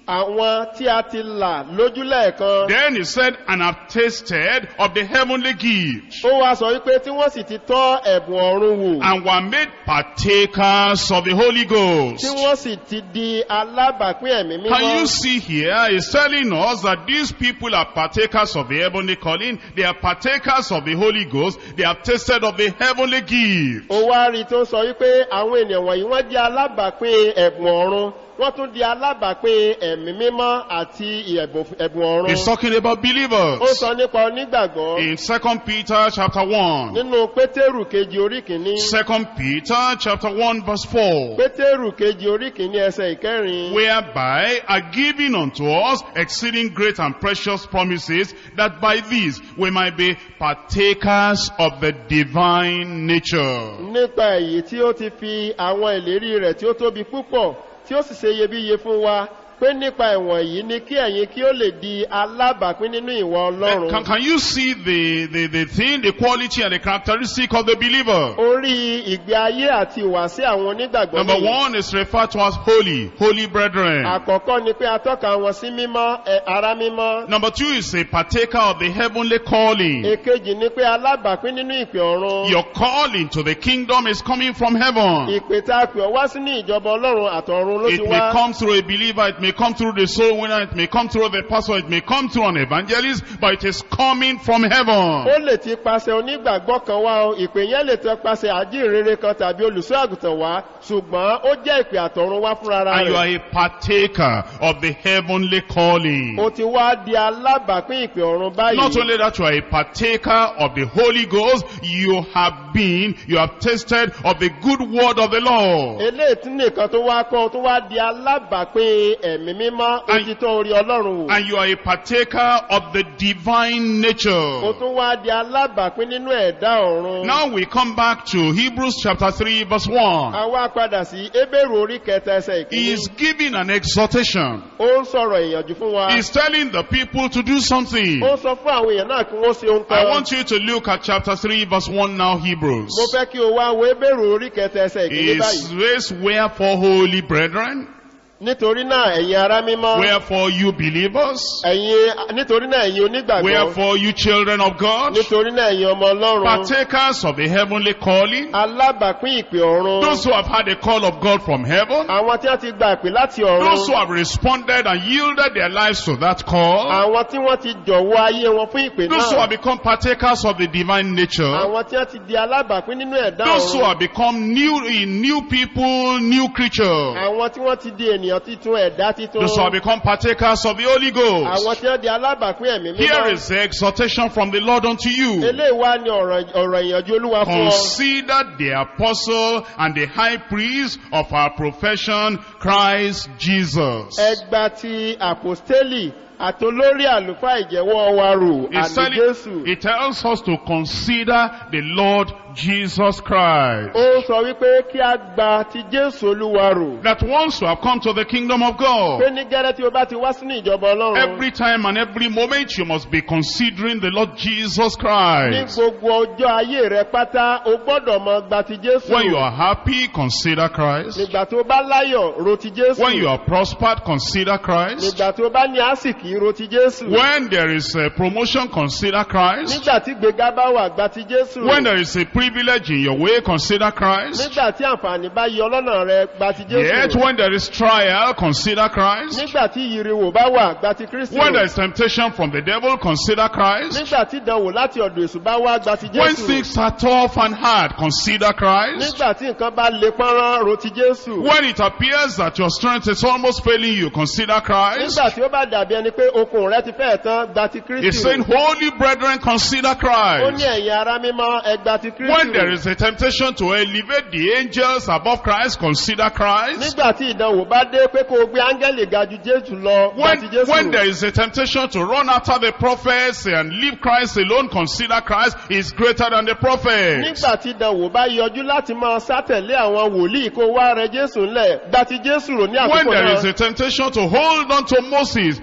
àwọn tí a ti là lójú lẹ́ẹ̀kan Then he said, and have tasted of the heavenly gift, ó wá sọ wípé tí wọ́n sì ti tọ́ ẹ̀bùn ọ̀run wò and were made partakers of the Holy tí Ghost. wọ́n sì ti di alábàápín ẹ̀mí Can you mímọ́ see here? He's telling us that these people are partakers of the heavenly calling. They are partakers of the Holy Ghost. They have tasted of the heavenly gift. ó wá rí i tó sọ wípé àwọn ènìyàn wọ̀nyí wọ́n jẹ́ alábàápín ẹ̀bùn ọ̀run wọ́n tún di alábàápín ẹ̀mí mímọ́ àti ẹ̀bùn ẹ̀bùn ọ̀run He's talking about ó believers. sọ nípa onígbàgbọ́ In 2 Peter chapter 1. nínú pétérù kejì orí kìíní 2 Peter chapter 1 verse 4. pétérù kejì orí kìíní ẹsẹ̀ ìkẹrin Whereby are given unto us exceeding great and precious promises, that by these we might be partakers of the divine nature. nípa èyí tí ó ti fi àwọn ìlérí rẹ̀ tí ó tóbi púpọ̀ tí ó sì ṣe iyebíye fún wa pé nípa ìwọ̀n yìí ni kí ẹ̀yin kí ó lè di alábàápín nínú ìwà Can, ọlọ́run can you see the, the, the thing, the quality and the characteristic of the believer? orí ìgbé ayé àti ìwàsí àwọn onígbàgbọ́ Number nìyí. one is referred to as holy, holy brethren. àkọ́kọ́ ni pé atọ́ka wọn sí mímọ́ ẹ, ara mímọ́ Number two is a partaker of the heavenly calling. èkejì ni pé alábàápín nínú ìpè ọ̀run Your calling to the kingdom is coming from heaven. ìpè tá a pè ọ́ wá sínú ìjọba ọlọ́run àtọ̀run ló ti It may wá come through a believer, it may come through the soul winner, it may come through the pastor, it may come through an evangelist, but it is coming from ó heaven. lè ti pasẹ̀ onígbàgbọ́ kan wá o ìpè yẹn lè tẹ pasẹ̀ àjíǹrere kan tàbí olùṣọ́ àgùntàn wá ṣùgbọ́n ó jẹ́ ìpè àtọ̀run wá fúnra And you are rẹ̀ a partaker of the heavenly calling. ó ti wá di alábàápín ìpè ọ̀run Not báyìí only that, you are a partaker of the Holy Ghost, you have been, you have tasted of the good word of the Lord. eléyìí tí nìkan tó wá kọ́ tó wá di alábàápín ẹ̀mí mímọ́ ó And- ti tọ́ orí ọlọ́run wò And you are a partaker of the divine ó nature. tún wá di alábàápín nínú ẹ̀dá ọ̀run Now we come back to Hebrews chapter 3 verse 1. a wá padà sí ebéèrú orí kẹta ẹsẹ̀ He ìkíní is giving an exhortation. ó ń sọ̀rọ̀ ìyànjú fún wa He's telling the people to do something. ó ń sọ fún àwọn èèyàn náà kí wọ́n ṣe ohun I kan want you to look at chapter 3 verse 1 now, Hebrews. mo fẹ́ kí o wá wo ebéèrú orí kẹta ẹsẹ̀ ìkíní Is báyìí this wherefore holy brethren? nítorí náà ẹ̀yin ará mímọ́ Wherefore you believers? ẹ̀yin nítorí náà ẹ̀yin onígbàgbọ́ Wherefore you children of God? nítorí náà ẹ̀yin ọmọ ọlọ́run Partakers of the heavenly calling? alábàápín ìpè ọ̀run Those who have had a call of God from heaven? àwọn tí wọ́n ti gba ìpè láti Those who ọ̀run have responded and yielded their lives to that call? àwọn tí wọ́n ti jọ̀wọ́ ayé wọn fún ìpè Those who náà have become partakers of the divine nature? àwọn tí wọ́n ti di alábàápín nínú ẹ̀dá Those who ọ̀run have become new, new people, new creatures? àwọn tí wọ́n ti di ènìyàn titun ẹ̀dá titun Those who have become partakers of the Holy àwọn Ghost? tí wọ́n di alábàápín ẹ̀mí Here mímọ́ is the exhortation from the Lord unto you. eléyìí wá ní ọ̀rọ̀ ọ̀rọ̀ ìyànjú olúwa fún ọ Consider the apostle and the high priest of our profession, Christ Jesus. ẹgbà ti àpòstélì àtolórí àlùfáà ìjẹ́wọ́ wa rò It's àní telling- jésù It tells us to consider the Lord Jesus Christ. ó sọ wípé kí a gba ti jésù olúwa rò That once you have come to the kingdom of pé God, ní gẹ́rẹ́ tí o bá ti wá sínú ìjọba ọlọ́run every time and every moment you must be considering the Lord Jesus ní Christ. gbogbo ọjọ́ ayé rẹ pátá o gbọ́dọ̀ mọ gba ti jésù When you rò are happy, consider Christ. nígbà tó bá láyọ̀ ro ti jésù When you are prospered, consider Christ. nígbà tó bá ní àsìkí ro ti jésù When there is a promotion, consider Christ. nígbà tí gbéga bá wà gba ti jésù rò When there is a privilege in your way, consider Christ. nígbà tí àǹfààní bá yọ lọ́nà rẹ gba ti jésù Yet rò when there is trial, consider Christ. nígbà tí ìyìrìwò bá wà gba ti kristi When rò there is temptation from the devil, consider Christ. nígbà tí ìdánwò láti ọ̀dọ̀ èṣù bá wá gba ti When jésù things are tough and hard, consider Christ. nígbà tí nǹkan bá le pọ́nrán ro ti jésù When it appears that your strength is almost failing you, consider Christ. nígbà tí ó bá dàbí ẹni pé okun rẹ ti fẹ́ tán gba ti kristi He's saying, rò holy brethren, consider ó ní Christ. ẹ̀yin ara mímọ́ ẹgbà ti kristi When there rò is a temptation to elevate the angels above Christ, consider Christ. nígbà tí ìdánwò bá dé pé kó o gbé áńgẹ́lì ga ju jésù lọ gba When, ti jésù when rò there is a temptation to run after the prophets and leave Christ alone, consider Christ is greater than the prophets. nígbà tí ìdánwò bá yọjú láti máa sátẹ̀lé àwọn wòlíì kó wá rẹ jésù ńlẹ̀ gba ti jésù rò ní When àkókò there is náà a temptation to hold on to Moses, hold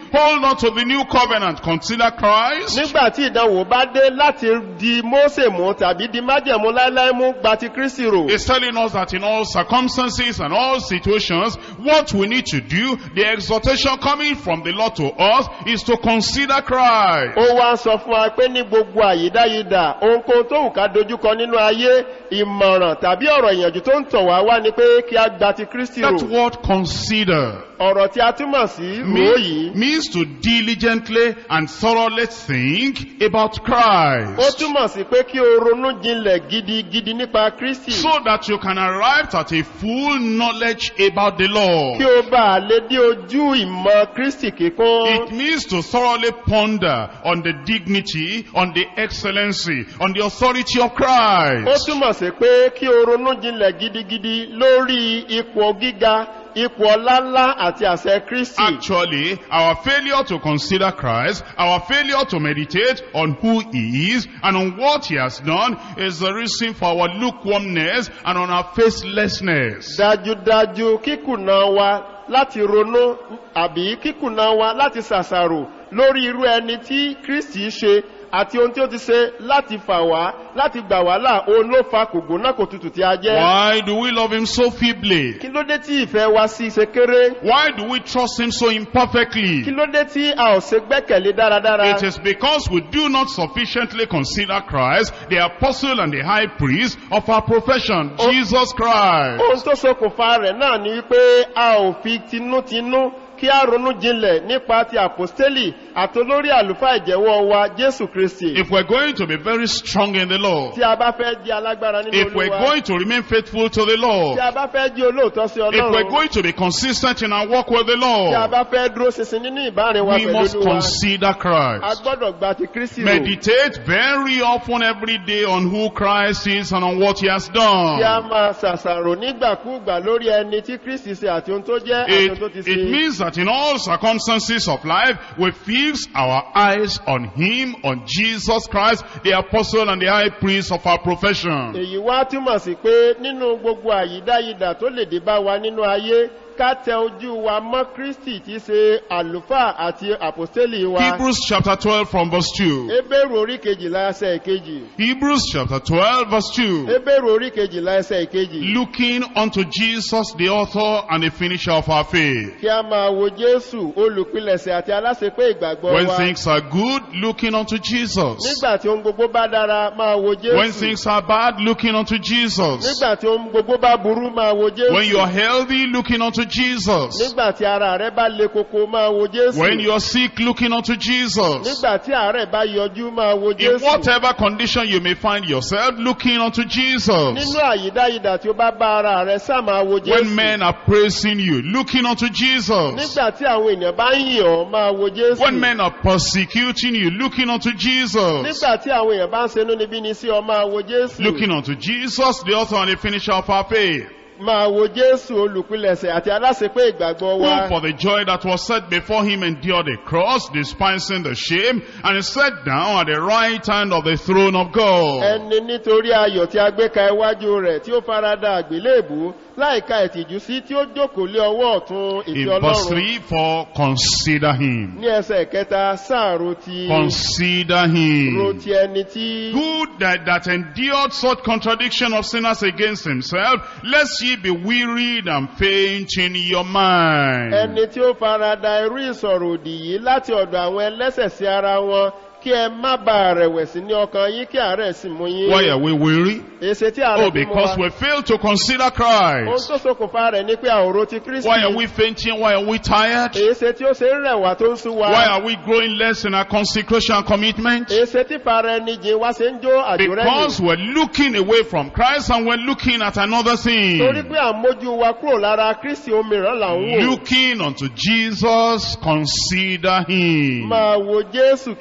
not to the new covenant, consider Christ. nígbà tí ìdánwò bá dé láti di mósè mú tàbí di májẹ̀mú láíláí mú gba ti kristi rò It's telling us that in all circumstances and all situations, what we need to do, the exhortation coming from the Lord to us is to consider Christ. ó wá ń sọ fún wa pé ní gbogbo àyídáyidà ohunkóhun tó wù ká dojúkọ nínú ayé ìmọ̀ràn tàbí ọ̀rọ̀ ìyànjú tó ń tọ̀ wá wá ni pé kí a gba ti kristi rò That word consider ọ̀rọ̀ tí a túmọ̀ sí rò yìí mean- means to diligently and thoroughly think about ó Christ. túmọ̀ sí pé kí o ronú jinlẹ̀ gidigidi nípa kristi So that you can arrive at a full knowledge about the Lord. kí o bá a lè dé ojú ìmọ̀ kristi kíkún It means to thoroughly ponder on the dignity, on the excellency, on the authority of ó Christ. túmọ̀ sí pé kí o ronú jinlẹ̀ gidigidi lórí ipò gíga ipò ọláńlá àti àṣẹ kristi Actually, our failure to consider Christ, our failure to meditate on who He is and on what He has done is the reason for our lukewarmness and on our faithlessness. dájúdájú kíkùnà wa láti ronú àbí kíkùnà wa láti ṣàṣàrò lórí irú ẹni tí kristi ṣe àti ohun tí ó ti ṣe láti fà wá láti gbà wá là òun ló fa kògbóná kò tutù tí a jẹ́ Why do we love Him so feebly? kí ló dé tí ìfẹ́ wa sí ṣe kéré Why do we trust Him so kí imperfectly? ló dé tí a ò ṣe gbẹ́kẹ̀lé dáradára It is because we do not sufficiently consider Christ, the apostle and the high priest of our profession, Oh. Jesus Christ. ohun tó ṣokùnfà rẹ̀ náà ni wípé a ò fi tinútinú kí a ronú jinlẹ̀ nípa ti àpòstélì àtolórí àlùfáà ìjẹ́wọ́ wa jésù kristi If we're going to be very strong in the Lord, tí a bá fẹ́ di alágbára nínú if we're olúwa going to remain faithful to the Lord, tí a bá fẹ́ di olóòótọ́ sí if we're ọlọ́run going to be consistent in our walk with the tí a Lord, bá fẹ́ dúró ṣinṣin nínú ìbárin wa we pẹ̀lú must olúwa consider a Christ. gbọ́dọ̀ gba ti kristi rò Meditate very often every day on who Christ is and on what he has kí a done. máa ṣàṣàrò nígbàkúùgbà lórí ẹni tí kristi ṣe àti ohun tó jẹ́ àti ohun tó ti It, ṣe it means that in all circumstances of life, we fix our eyes on Him, on Jesus Christ, the apostle and the high priest of our profession. èyí wá túmọ̀ sí pé nínú gbogbo àyídáyidà tó lè dé bá wa nínú ayé ká tẹ ojú wa mọ́ kristi tí í ṣe àlùfáà àti àpòstélì wa Hebrews chapter 12 from verse 2. ebéèrú orí kejìlá ẹsẹ̀ ìkejì Hebrews chapter 12 verse 2. ebéèrú orí kejìlá ẹsẹ̀ ìkejì Looking unto Jesus, the author and the finisher of our faith. kí a máa wo jésù olùpilẹ̀sẹ̀ àti aláṣepé ìgbàgbọ́ When wa things are good, looking unto Jesus. nígbà tí ohun gbogbo bá dára máa wo When jésù things are bad, looking unto Jesus. nígbà tí ohun gbogbo bá burú máa wo When you jésù are healthy, looking unto Jesus. nígbà tí ara rẹ bá le koko máa wo jésù When you are sick, looking unto Jesus. nígbà tí àárẹ̀ bá yọjú máa wo In jésù whatever condition you may find yourself, looking unto Jesus. nínú àyídáyidà tí ó bá bá ara rẹ sá máa wo When jésù men are praising you, looking unto Jesus. nígbà tí àwọn èèyàn bá ń yìn ọ́ máa wo jésù When men are persecuting you, looking unto Jesus. nígbà tí àwọn èèyàn bá ń senú níbí ni sí ọ máa wo jésù Looking unto Jesus, the author and the finisher of our faith. máa wo jésù olùpilẹ̀sẹ̀ àti aláṣepé ìgbàgbọ́ Who wa for the joy that was set before him endured the cross, despising the shame, and is set down at the right hand of the throne of God. ẹni nítorí ayọ̀ tí a gbé ka iwájú rẹ̀ tí ó farada àgbélébù láìka ìtìjú sí tí ó jókòó lé ọwọ́ ọ̀tún In ìfẹ́ verse ọlọ́run 3, for consider him. ní ẹsẹ̀ kẹta sáàrò ti Consider ro him. ti ẹni tí Who that, that endured such contradiction of sinners against himself, lest ye be wearied and faint in your mind. ẹni tí ó farada irú ìsọ̀rọ̀ òdì yìí láti ọ̀dọ̀ àwọn ẹlẹ́sẹ̀ sí ara wọn kí ẹ má ba rẹ̀wẹ̀sì ní ọkàn yín kí àárẹ̀ sì mú yín Why are we weary? èsè tí àárẹ̀ Oh, fi mú because wa we fail to consider ohun Christ. tó ṣokùnfà rẹ̀ ní pé àwòrán ti kristi Why are we fainting? Why are we tired? èsè tí ó ṣe ń rẹ̀wà tó ń sú wa Why are we growing less in our consecration and commitment? èsè tí fara ẹni jìn wá ṣe ń jó àjò rẹ̀ Because we're looking away from Christ and we're looking at another thing. torí pé àmójú wa kúrò lára kristi omìíràn là ń wò Looking unto Jesus, consider him. máa wo jésù kí o sì máa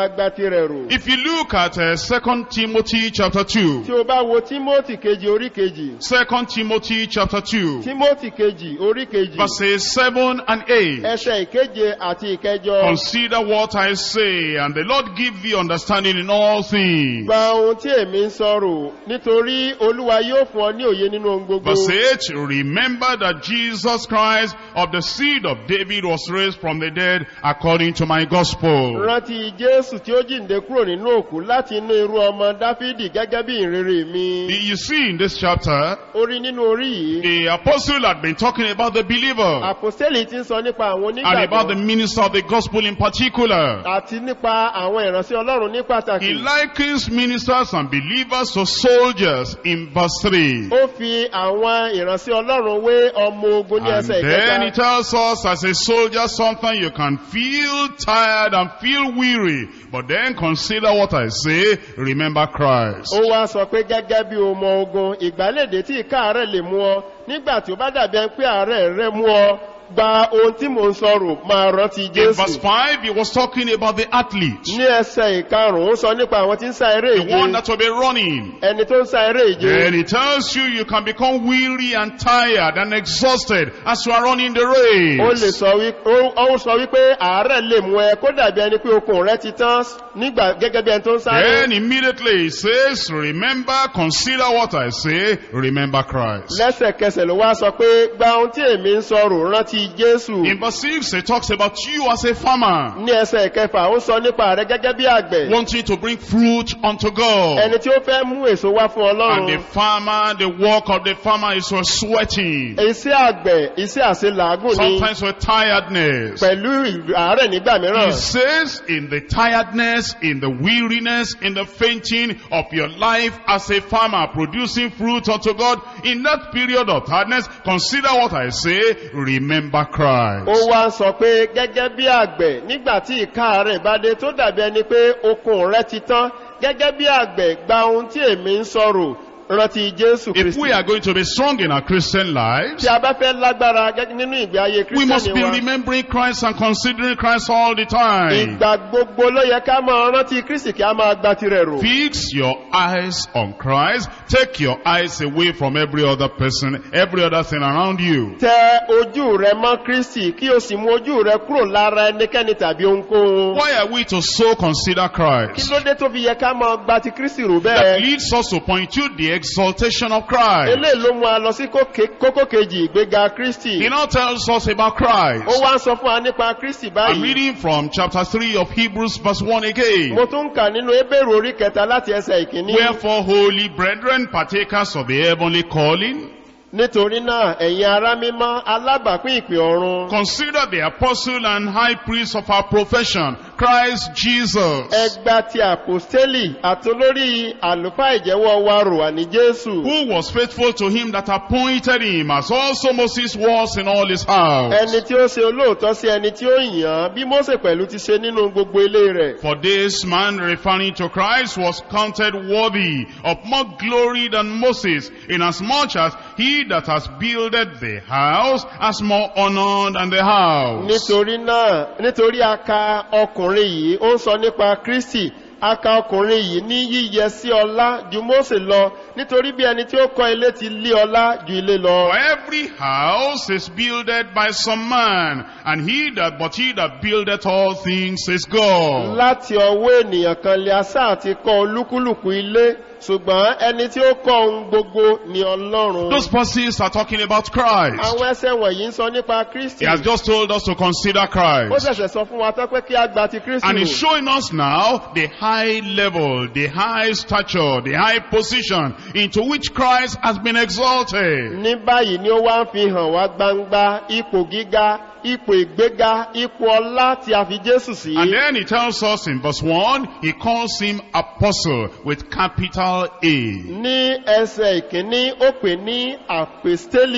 máa gba tirẹ̀ rò. If you look at uh, 2 Timothy chapter 2, tí o bá wo timothy kejì orí kejì 2 Timothy chapter 2, timothy kejì orí kejì verses 7 and 8. ẹsẹ̀ ìkeje àti ìkẹjọ Consider what I say, and the Lord give thee understanding in all things. gba ohun tí èmi ń sọ̀rọ̀ nítorí olúwa yóò fún ọ ní òye nínú ohun gbogbo. Verse 8, remember that Jesus Christ of the seed of David was raised from the dead according to my gospel. rántí jésù tí ó jíǹde kúrò nínú òkú láti inú irú ọmọ dáfídì gẹ́gẹ́ bí ìrere mi. You see in this chapter, orí nínú orí yìí the apostle had been talking about the believer àpòstélì ti ń sọ nípa àwọn and about the onígbàgbọ́ minister of the gospel in particular. àti nípa àwọn ìránṣẹ́ ọlọ́run ní He pàtàkì. likens ministers and believers to soldiers in verse 3. ó fi àwọn ìránṣẹ́ ọlọ́run wé ọmọ ogun ní And ẹsẹ̀ then he ìkẹta. tells us as a soldier something you can feel tired and feel weary. But then consider what I say, remember Christ. ó wá sọ pé gẹ́gẹ́ bí ọmọ ogun ìgbàlédè tí ìkáàárẹ̀ lè mú ọ nígbà tí ó bá dàbí ẹni pé àárẹ̀ rẹ mú ọ gba ohun tí mò ń sọ̀rọ̀ máa rántí In verse jésù. 5, he was talking about the athlete, ní ẹsẹ̀ ìkarùn-ún ó sọ nípa àwọn tí ń sá eré the one ìje that will be running. ẹni tó ń sá eré ìje. And he tells you you can become weary and tired and exhausted as you are running the race. ó lè sọ wí ó ó sọ wípé àárẹ̀ lè mú ẹ kó dàbí ẹni pé okun rẹ ti tán nígbà gẹ́gẹ́ bí ẹni tó ń sáré. Then immediately he says, remember, consider what I say, remember Christ. lẹ́sẹ̀kẹsẹ̀ ló wá sọ pé gba ohun tí èmi ń sọ̀rọ̀ rántí jésù. In verse 6, he talks about you as a farmer, ní ẹsẹ̀ kẹfà ó sọ nípa rẹ gẹ́gẹ́ bí àgbẹ̀. wanting to bring fruit unto God. ẹni tí ó fẹ́ mú èso wá fún And the ọlọ́run. farmer, the work of the farmer is for sweating, iṣẹ́ àgbẹ̀ iṣẹ́ àṣelàágùn ni sometimes with tiredness. pẹ̀lú ìlú- àárẹ̀ nígbà He mìíràn. says, in the tiredness, in the weariness, in the fainting of your life as a farmer producing fruit unto God, in that period of tiredness, consider what I say, remember ó Christ. wá ń sọ pé gẹ́gẹ́ bí àgbẹ̀ nígbà tí ìka rẹ̀ bá dé tó dàbí ẹni pé okun rẹ̀ ti tán gẹ́gẹ́ bí àgbẹ̀ gba ohun tí èmi ń sọ̀rọ̀ rántí jésù If kristi. we are going to be strong in our Christian lives, tí a bá fẹ́ lágbára gẹ́gẹ́ nínú ìgbé ayé we must be kírísítẹ́nì wa remembering Christ and considering Christ all the time. ìgbà gbogbo ló yẹ ká máa rántí kristi kí a máa gba tirẹ̀ rò. Fix your eyes on Christ. Take your eyes away from every other person, every other thing around you. tẹ ojú rẹ mọ́ kristi kí o sì mú ojú rẹ kúrò lára ẹnikẹ́ni tàbí ohunkóhun. Why are we to so consider kí Christ? ló dé tó fi yẹ ká máa gba ti kristi rò That bẹ́ẹ̀. leads us to point to the exaltation of Christ. eléyìí ló mú a lọ sí kókè- kókó kejì ìgbéga kristi. He now tells us about Christ. ó wá ń sọ fún wa nípa kristi I'm báyìí. reading from chapter 3 of Hebrews verse 1 again. mo tún ń kà nínú ebéèrè orí kẹta láti ẹsẹ̀ ìkíní. Wherefore, holy brethren, partakers of the heavenly calling, nítorí náà ẹ̀yin ará mímọ́ alábàápín ìpè ọ̀run. consider the apostle and high priest of our profession, Christ Jesus. ẹgbà ti àpòstélì àtolórí àlùfáà ìjẹ́wọ́ wa rò wà ní jésù. who was faithful to him that appointed him, as also Moses was in all his house. ẹni tí ó ṣe olóòótọ́ sí ẹni tí ó yàn án bí mósè pẹ̀lú ti ṣe nínú gbogbo ilé rẹ̀. For this man, referring to Christ, was counted worthy of more glory than Moses, inasmuch as he that has builded the house has more honor than the house. nítorí náà nítorí a ka ọkùnrin yìí ó ń sọ nípa kristi a ka ọkùnrin yìí ní yíyẹ sí ọlá ju mósè lọ nítorí bí ẹni tí ó kọ́ ilé ti lé ọlá ju ilé lọ. For every house is builded by some man, and he that, but he that buildeth all things is God. láti ọwọ́ ènìyàn kan lè asá àti kọ́ olúkúlùkù ilé ṣùgbọ́n ẹni tí ó kọ́ ohun gbogbo ni ọlọ́run. Those verses are talking about Christ. àwọn ẹsẹ̀ wọ̀nyí ń sọ nípa kristi. He has just told us to consider ó Christ. ṣẹ̀ṣẹ̀ sọ fún wa tán pé kí a gba ti kristi And he's rò. showing us now the high level, the high stature, the high position into which Christ has been exalted. ní báyìí ni ó wá ń fi hàn wá gbangba ipò gíga ipò ìgbéga ipò ọlá tí a fi jésù sí. And then he tells us in verse 1, he calls him apostle with capital A. ní ẹsẹ̀ ìkíní ó pè ní àpèstélì tí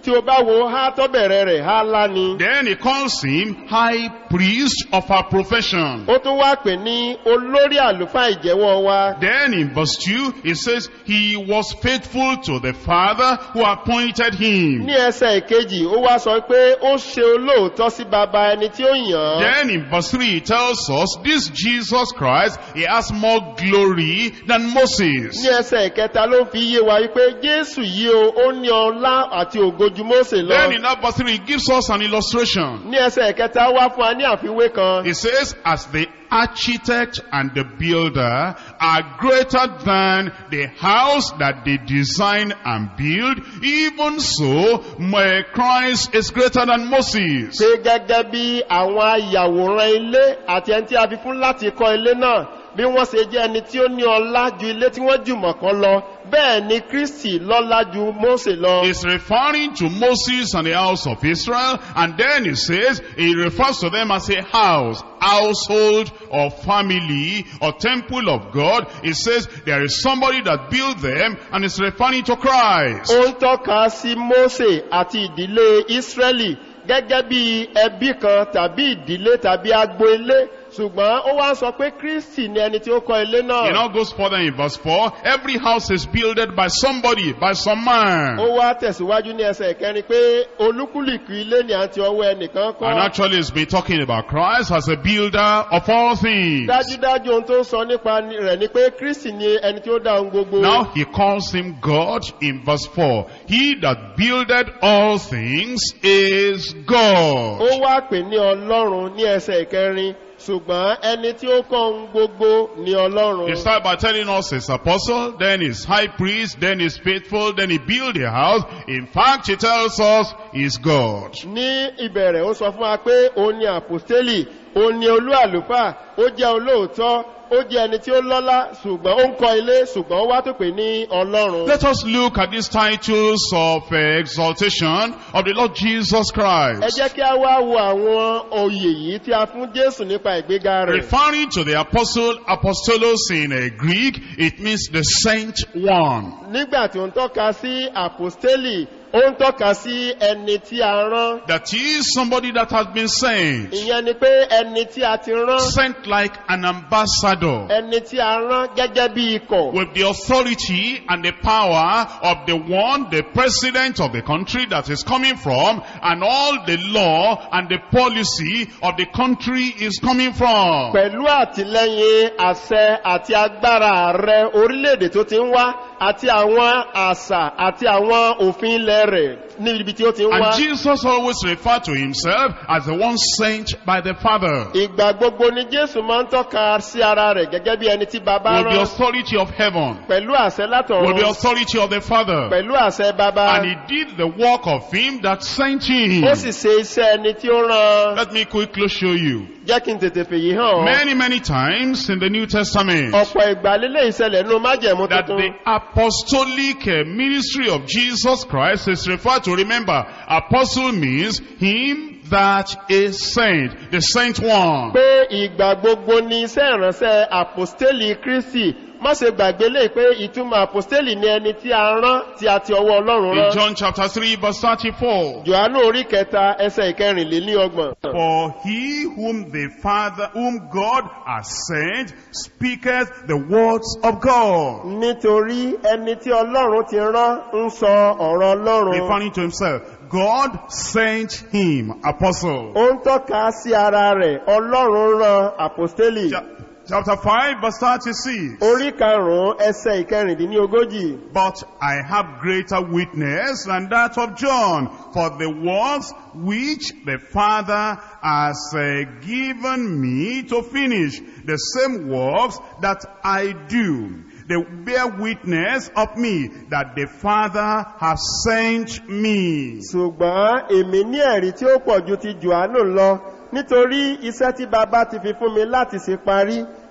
tí o bá wo há tó bẹ̀rẹ̀ rẹ̀ há lá ni. Then he calls him high priest of our profession. ó tún wá pè ní olórí àlùfáà ìjẹ́wọ́ wa. Then in verse 2, it says, He was faithful to the Father who appointed him. ní ẹsẹ̀ ìkejì ó wá sọ pé ó ṣe olóòótọ́ sí baba ẹni tí ó yàn án. Then in verse 3, it tells us, This Jesus Christ, He has more glory than ní Moses. ẹsẹ̀ ìkẹta ló fi yé wa wípé jésù yìí o ó ní ọlá àti ògojú mósè Then lọ. in that verse 3, it gives us an illustration. ní ẹsẹ̀ ìkẹta wá fún wa ní àfiwé kan. It says, As the architect and the builder are greater than the house that they design and build, even so, my Christ is greater than Moses. pé gẹ́gẹ́ bí àwọn ayàwòrán ilé àti ẹni tí a fi fún láti kọ́ ilé náà bí wọ́n ṣe jẹ́ ẹni tí ó ní ọlá ju ilé tí wọ́n jùmọ̀ kan lọ bẹ́ẹ̀ ni kristi lọ́lá ju mósè lọ. It's referring to Moses and the house of Israel, and then it says, it refers to them as a house, household or family or temple of God. It says there is somebody that built them, and it's referring to Christ. ó ń tọ́ka sí mósè àti ìdílé ísírẹ́lì gẹ́gẹ́ bí ẹbí kan tàbí ìdílé tàbí agbo ilé ṣùgbọ́n ó wá ń sọ pé kristi ni ẹni tí ó kọ́ ilé It náà. now goes further in verse 4. Every house is builded by somebody, by some man. ó wá tẹ̀síwájú ní ẹsẹ̀ ìkẹrin pé olúkúlùkù ilé ni àti ọwọ́ ẹnìkan And kọ́. actually it's been talking about Christ as a builder of all things. dájúdájú ohun tó ń sọ nípa rẹ̀ ni pé kristi ni ẹni tí ó dá ohun gbogbo. Now he calls him God in verse 4. He that builded all things is ó God. wá pè ní ọlọ́run ní ẹsẹ̀ ìkẹrin ṣùgbọ́n ẹni tí ó kọ́ ohun gbogbo ní ọlọ́run. He started by telling us his apostle, then his high priest, then his faithful, then he built a house. In fact, he tells us he's God. ní ìbẹ̀rẹ̀ ó sọ fún wa pé òun ni àpòstélì òun ni olú àlùfáà ó jẹ́ olóòótọ́ ó jẹ́ ẹni tí ó lọ́lá ṣùgbọ́n ó ń kọ́ ilé ṣùgbọ́n ó wá tó pè ní ọlọ́run. Let us look at these titles of uh, exaltation of the Lord Jesus ẹ Christ. jẹ́ kí a wá wo àwọn oyè yìí tí a fún jésù nípa ìgbéga rẹ̀. Referring to the apostle, apostolos in uh, Greek, it means the sent one. nígbà tí ó ń tọ́ka sí àpòstélì ó ń tọ́ka sí ẹni tí a rán. That is somebody that has been sent. ìyẹn ni pé ẹni tí a ti rán Sent like an ambassador. ẹni tí a rán gẹ́gẹ́ bí ikọ̀. with the authority and the power of the one, the president of the country that is coming from, and all the law and the policy of the country is coming from. pẹ̀lú àtìlẹ́yìn àṣẹ àti agbára ààrẹ orílẹ̀-èdè tó ti ń wá àti àwọn àṣà àti àwọn òfin ilẹ̀ rẹ̀ ní ibi tí ó ti ń wá. And Jesus always referred to himself as the one sent by the Father. ìgbà gbogbo ni jésù máa ń tọ́ka sí ara rẹ̀ gẹ́gẹ́ bí ẹni tí bàbá With the rán authority of heaven. pẹ̀lú àṣẹ With the látọ̀run authority of the Father. pẹ̀lú àṣẹ bàbá And he did the work of him that sent him. ó sì ṣe iṣẹ́ ẹni tí ó rán Let me quickly show you. jẹ́ kí n tètè fèyí hàn ọ́. Many, many times in the New Testament. ọ̀pọ̀ ìgbà lílé ìṣẹ̀lẹ̀ nínú májẹ̀mú that tuntun. the apostolic uh, ministry of Jesus Christ is referred to. Remember, apostle means him that is sent, the sent one. pé ìgbà gbogbo ni iṣẹ́ ìránṣẹ́ àpòstélì kristi má ṣe gbàgbé lè pé ìtumọ̀ àpòstélì ni ẹni tí a rán tí a ti ọwọ́ ọlọ́run In rán John chapter 3 verse 34. johannu orí kẹta ẹsẹ̀ ìkẹrìnlélọ́gbọ̀n. For he whom the Father, whom God has sent, speaketh the words of God. nítorí ẹni tí ọlọ́run ti rán ń sọ ọ̀rọ̀ ọlọ́run Referring to himself. God sent him, apostle. ó ń tọ́ka sí ara rẹ̀ ọlọ́run rán àpòstélì Cha- Chapter 5 verse 36. orí karùn-ún ẹsẹ̀ ìkẹrìndínlógójì. But I have greater witness than that of John, for the works which the Father has uh, given me to finish, the same works that I do. They bear witness of me that the Father has sent me. ṣùgbọ́n èmi ní ẹ̀rí tí ó pọ̀ ju ti johannu lọ nítorí iṣẹ́ tí baba ti fi fún mi láti ṣe parí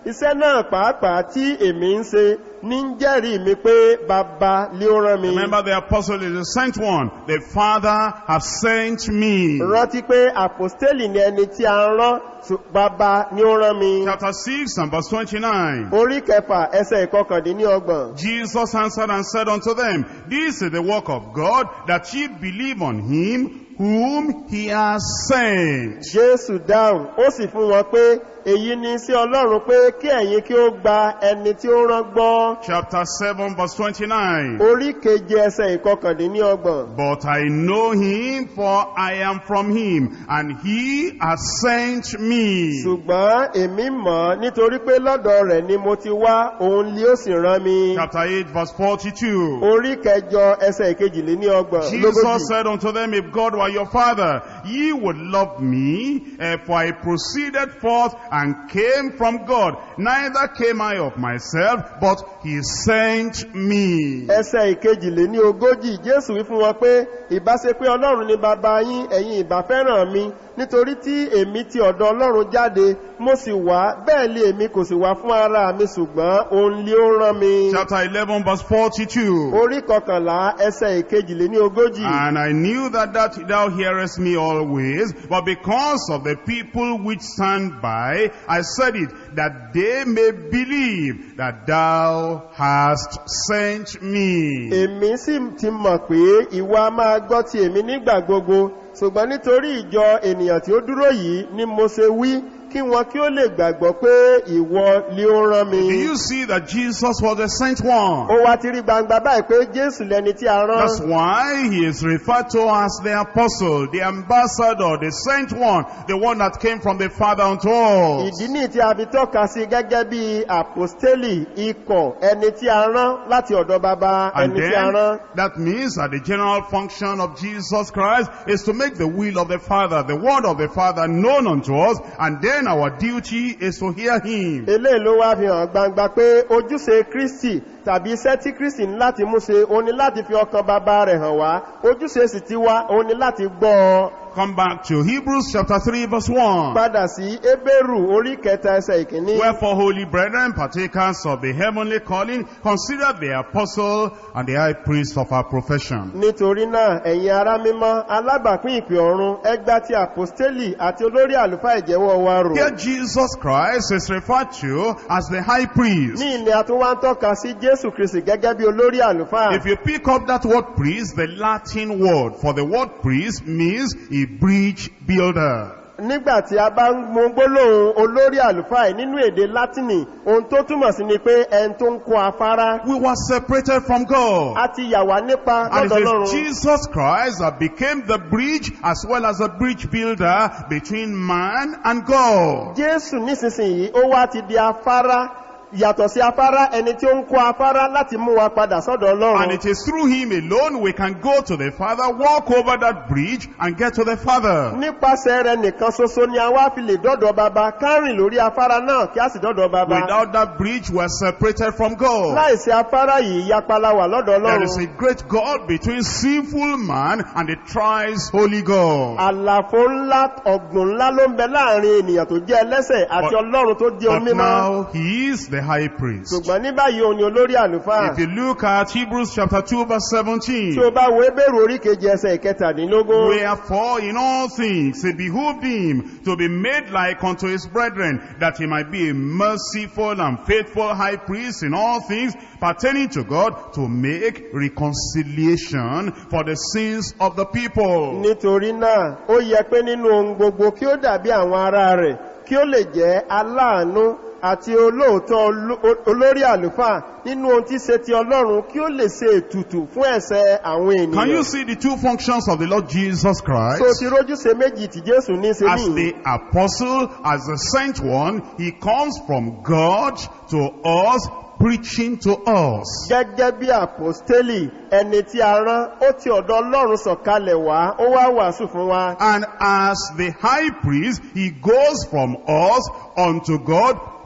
iṣẹ́ náà pàápàá tí èmi ń ṣe ní ń jẹ́rìí mi pé bàbá lé ó rán mi Remember the apostle is the sent one. The Father has sent me. rántí pé àpòstélì ni ẹni tí a ń rán ṣù- bàbá ni ó rán mi Chapter 6 and verse 29. orí kẹfà ẹsẹ̀ ìkọkàndínlọ́gbọ̀n Jesus answered and said unto them, This is the work of God, that ye believe on him whom he has sent. jésù dáhùn ó sì fún wọn pé èyí ni sí ọlọ́run pé kí ẹ̀yin kí ó gba ẹni tí ó rán gbọ́ Chapter 7 verse 29. orí keje ẹsẹ̀ ìkọkàndínlọ́gbọ̀n But I know him, for I am from him, and he has sent me. ṣùgbọ́n èmi mọ̀ ọ́ nítorí pé lọ́dọ̀ rẹ̀ ni mo ti wá òun ni ó sì rán mi Chapter 8 verse 42. orí kẹjọ ẹsẹ̀ ìkejìléníọgbọ̀n Jesus lógójì said unto them, If God were your father, ye would love me, eh, for I proceeded forth and came from God. Neither came I of myself, but he sent me. ẹsẹ̀ ìkejìléníogójì jésù wí fún wọn pé ìbáṣe pé ọlọ́run ni bàbá yín ẹ̀yin ìbá fẹ́ràn mi nítorí tí èmi ti ọ̀dọ̀ ọlọ́run jáde mo sì wá bẹ́ẹ̀ lé èmi kò sì wá fún ara mi ṣùgbọ́n òun lé ó rán mi Chapter 11 verse 42. orí kọkànlá ẹsẹ̀ ìkejìléníogójì And I knew that, that thou hearest me always, but because of the people which stand by, I said it, that they may believe that thou hast sent me. èmi sì ti mọ̀ pé ìwà máa gbọ́ ti èmi nígbà gbogbo ṣùgbọ́n nítorí ìjọ ènìyàn tí ó dúró yìí ni mo ṣe wí kí wọn kí ó lè gbàgbọ́ pé ìwọ ni ó rán mi Do you see that Jesus was the sent one? ó wá ti rí gbangba báyìí pé jésù lẹni tí a rán That's why he is referred to as the apostle, the ambassador, the sent one, the one that came from the Father unto us. ìdí ní tí a fi tọ́ka sí gẹ́gẹ́ bí àpòstélì ikọ̀ ẹni tí a rán láti ọ̀dọ̀ baba And ẹni tí a rán then that means that the general function of Jesus Christ is to make the will of the Father, the word of the Father known unto us, and then our duty is to hear him. eléyìí ló wá fi hàn gbangba pé ojúṣe kristi tàbí iṣẹ́ tí kristi ní láti mú ṣe ó ní láti fi ọkàn bàbá rẹ̀ hàn wá ojúṣe sì ti wá ó ní láti gbọ́ ọ Come back to Hebrews chapter 3 verse 1. padà sí ébérù orí kẹta ẹsẹ̀ ìkíní Wherefore, holy brethren, partakers of the heavenly calling, consider the apostle and the high priest of our profession. nítorí náà ẹ̀yin ará mímọ́ alábàápín ìpè ọ̀run ẹgbà tí àpòstélì àti olórí àlùfáà ìjẹ́wọ́ wa rò Here Jesus Christ is referred to as the high priest. ní ilẹ̀ àtúnwá ń tọ́ka sí jésù kristi gẹ́gẹ́ bí olórí àlùfáà If you pick up that word priest, the Latin word for the word priest means a bridge builder. nígbàtí a bá ń mú gbólóhùn olórí àlùfáà yìí nínú èdè látìnì ohun tó túmọ̀ sí ni pé ẹni tó ń kó afárá We were separated from God. a ti yà wá nípa And it lọ́dọ̀ is ọlọ́run Jesus Christ that became the bridge as well as a bridge builder between man and God. jésù nísinsìnyí ó wá ti di afárá yàtọ̀ sí afárá ẹni tí ó ń kó afárá láti mú wa padà sọ́dọ̀ And ọlọ́run it is through him alone we can go to the Father, walk over that bridge and get to the Father. nípasẹ̀ rẹ̀ nìkan ṣoṣo ni a wá fi lè dọ́dọ̀ baba kárìn lórí afárá náà kí a sì dọ́dọ̀ baba Without that bridge we are separated from God. láìsí afárá yìí yapala wà lọ́dọ̀ There is ọlọ́run a great God between sinful man and the thrice holy God. àlàfo ńlá ọ̀gbùn ńlá ló ń bẹ láàrin ènìyàn tó jẹ́ ẹlẹ́sẹ̀ àti But- ọlọ́run tó di But omi mọ́ now he is the high priest. ṣùgbọ́n ní báyìí òun ni olórí àlùfáà If you look at Hebrews chapter 2 verse tí 17, o bá wo ebéèrè orí kejì ẹsẹ̀ ìkẹtàdínlógún Wherefore in all things it behooved him to be made like unto his brethren, that he might be a merciful and faithful high priest in all things pertaining to God, to make reconciliation for the sins of the people. nítorí náà ó yẹ pé nínú ohun gbogbo kí ó dàbí àwọn ará rẹ̀ kí ó lè jẹ́ aláàánú àti olóòótọ́ oló- olórí àlùfáà nínú ohun tí ṣe ti ọlọ́run kí ó lè ṣe ètùtù fún ẹ̀ṣẹ̀ àwọn Can you ènìyàn see the two functions of the Lord Jesus so Christ? ti rójúṣe méjì tí jésù ní ṣe As ní the apostle, as the sent one, he comes from God to us, preaching to us. gẹ́gẹ́ bí àpòstélì ẹni tí a rán ó ti ọ̀dọ̀ ọlọ́run sọ̀kalẹ̀ wá ó wá wàásù fún wa And as the high priest, he goes from us unto God,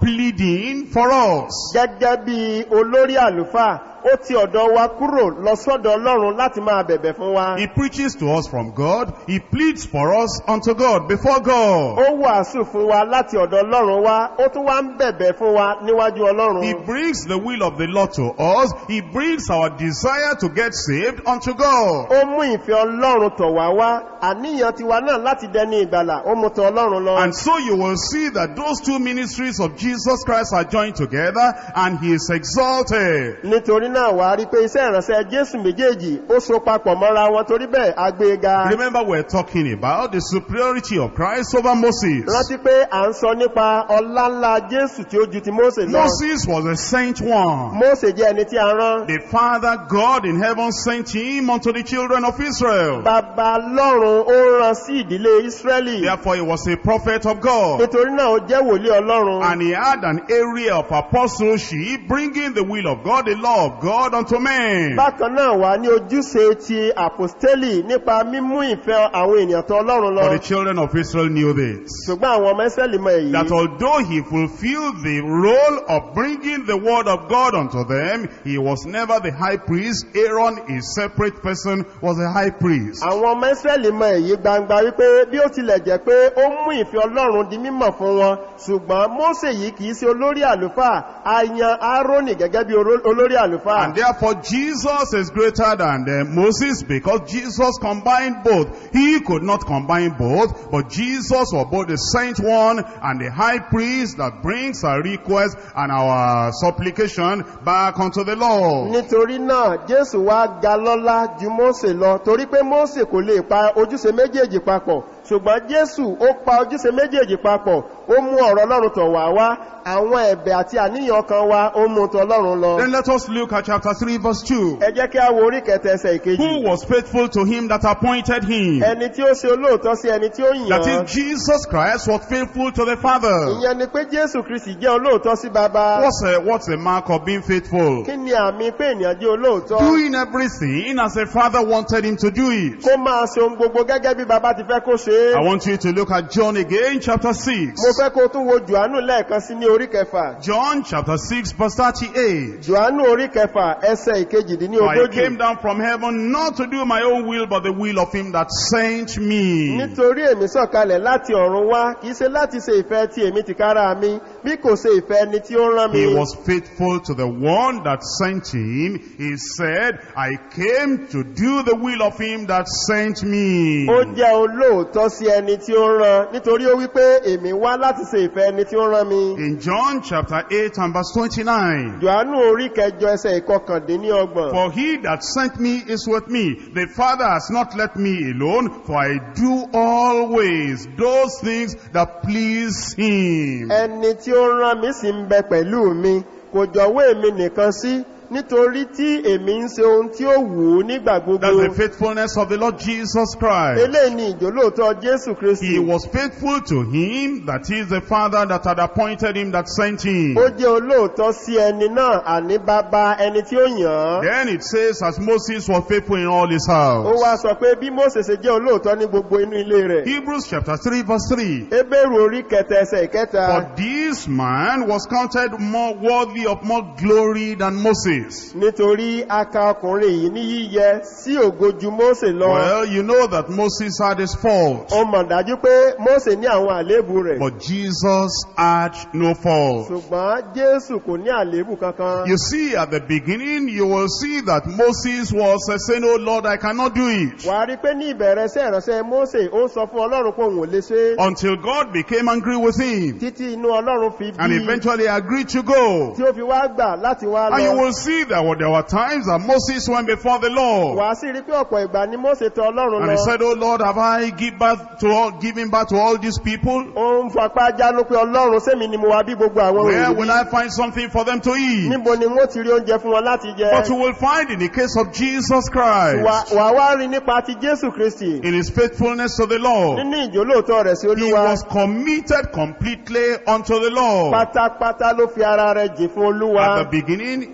pleading for us. gẹ́gẹ́ bí olórí àlùfáà ó ti ọ̀dọ̀ wa kúrò lọ sọ́dọ̀ ọlọ́run láti máa bẹ̀bẹ̀ fún wa He preaches to us from God. He pleads for us unto God, before God. ó wàásù fún wa láti ọ̀dọ̀ ọlọ́run wá ó tún wá ń bẹ̀bẹ̀ fún wa níwájú ọlọ́run He brings the will of the Lord to us. He brings our desire to get saved unto God. ó mú ìfẹ́ ọlọ́run tọ̀ wá wá àníyàn tiwa náà láti dẹni ìgbàlà ó mú tọ̀ ọlọ́run lọ And so you will see that those two ministries of Jesus Christ are joined together and he is exalted. nítorí náà wà á rí pé iṣẹ́ ìránṣẹ́ jésù méjèèjì ó so papọ̀ mọ́ra wọn torí bẹ́ẹ̀ agbéga Remember we're talking about the superiority of Christ over Moses. rántí pé à ń sọ nípa ọlá ńlá jésù tí ó ju ti mósè lọ Moses was a saint one. mósè jẹ́ ẹni tí a rán The Father God in heaven sent him unto the children of Israel. bàbá lọ́run ó rán sí ìdílé ísírẹ́lì Therefore he was a prophet of God. nítorí náà ó jẹ́ wòlíì ọlọ́run And he had an area of apostleship, bringing the will of God, the law of God unto men. bákan náà wà ní ojúṣe ti àpòstélì nípa mímú ìfẹ́ àwọn ènìyàn tó ọlọ́run lọ But the children of Israel knew this. ṣùgbọ́n àwọn ọmọ ẹsẹ̀lì mọ èyí That although he fulfilled the role of bringing the word of God unto them, he was never the high priest. Aaron, a separate person, was a high priest. àwọn ọmọ ẹsẹ̀lì mọ èyí gbangba wípé bí ó tilẹ̀ jẹ́ pé ó mú ìfẹ́ ọlọ́run di mímọ̀ fún wọn ṣùgbọ́n mósè yìí kìí ṣe olórí àlùfáà a yan aaroni gẹ́gẹ́ bí oró- olórí àlùfáà And therefore Jesus is greater than uh, Moses because Jesus combined both. He could not combine both, but Jesus was both the saint one and the high priest that brings our request and our supplication back unto the Lord. nítorí náà jésù wá ga lọ́lá ju mósè lọ torí pé mósè kò lè pa ojúṣe méjèèjì papọ̀ ṣùgbọ́n jésù ó pa ojúṣe méjèèjì papọ̀ ó mú ọ̀rọ̀ ọlọ́run tọ̀ wá wá àwọn ẹ̀bẹ̀ àti àníyàn kan wá ó mú tọ̀ ọlọ́run lọ Then let us look at chapter 3 verse 2. ẹ jẹ́ kí a wo orí kẹta ẹsẹ̀ ìkejì Who was faithful to him that appointed him? ẹni tí ó ṣe olóòótọ́ sí ẹni tí ó That yàn is, Jesus Christ was faithful to the Father. ìyẹn ni pé jésù kristi jẹ́ olóòótọ́ sí baba What's a, what's a mark of being faithful? kí ni àmì pé ènìyàn jẹ́ olóòótọ́ Doing everything as a father wanted him to do it. kó máa ṣe ohun gbogbo gẹ́gẹ́ bí baba ti fẹ́ kó ṣe é I want you to look at John again, chapter 6. mo fẹ́ kó tún wo jòhánù lẹ́ẹ̀kan sí ní orí kẹfà John chapter 6 verse 38. jòhánù orí kẹfà ẹsẹ̀ For I ìkejìdínlógójì came down from heaven not to do my own will but the will of him that sent me. nítorí èmi sọ̀kalẹ̀ láti ọ̀run wá kìí ṣe láti ṣe ìfẹ́ tí èmi ti kára mi bí kò ṣe ìfẹ́ ẹni tí ó rán mi He was faithful to the one that sent him. He said, I came to do the will of him that sent me. ó jẹ́ olóòótọ́ sí ẹni tí ó rán nítorí ó wípé èmi wá láti ṣe ìfẹ́ ẹni tí ó rán mi In John chapter 8 and verse 29. jòhánù orí kẹjọ ẹsẹ̀ ìkọkàndínlọ́gbọ̀n For he that sent me is with me. The Father has not left me alone, for I do always those things that please him. ẹni tí ó rán mi sì ń bẹ pẹ̀lú mi kò jọ̀wọ́ èmi nìkan sí nítorí tí èmi ń ṣe ohun tí ó wù ú nígbà That's gbogbo the faithfulness of the Lord Jesus Christ. eléyìí ni ìjólóòtọ́ jésù kristi He was faithful to him, that is the Father that had appointed him that sent him. ó jẹ́ olóòótọ́ sí ẹni náà àní bàbá ẹni tí ó yàn án Then it says, as Moses was faithful in all his ó house. wá sọ pé bí mose ṣe jẹ́ olóòótọ́ ní gbogbo inú ilé rẹ̀ Hebrews chapter 3 verse 3. ebéèrú orí kẹta ẹsẹ̀ ìkẹta For this man was counted more worthy of more glory than Moses. nítorí aka ọkùnrin yìí ní yíyẹ sí ògo ju mose lọ Well, you know that Moses had his fault, ó mọ̀ dájú pé mose ní àwọn àléébù rẹ̀ but Jesus had no fault. ṣùgbọ́n jésù kò ní àléébù kankan You see, at the beginning, you will see that Moses was uh, saying, Oh Lord, I cannot do it. wà á rí pé ní ìbẹ̀rẹ̀ iṣẹ́ ìránṣẹ́ mose ó ń sọ fún ọlọ́run pé òun ò lè ṣe é Until God became angry with him títí inú ọlọ́run fi and bí eventually agreed to go. tí ó fi wá gbà láti wá And you lọ will see that there were times that Moses went before the Lord. wà á sì rí pé ọ̀pọ̀ ìgbà ni mose tọ ọlọ́run And he lọ said, Oh Lord, have I give birth to all, given birth to all these people? ó ń fapá jánú pé ọlọ́run sẹ́mi ni mo wá bí gbogbo àwọn Where òyìnbó will I find something for them to eat? níbo ni wọ́n ti rí oúnjẹ fún wọn láti jẹ But you will find in the case of Jesus wà Christ, wà wá rí nípa ti jésù kristi in his faithfulness to the Lord, nínú ìjólóòtọ́ rẹ̀ sí he olúwa was committed completely unto the Lord. pátápátá ló fi ara rẹ̀ jì fún olúwa At the beginning, in the middle,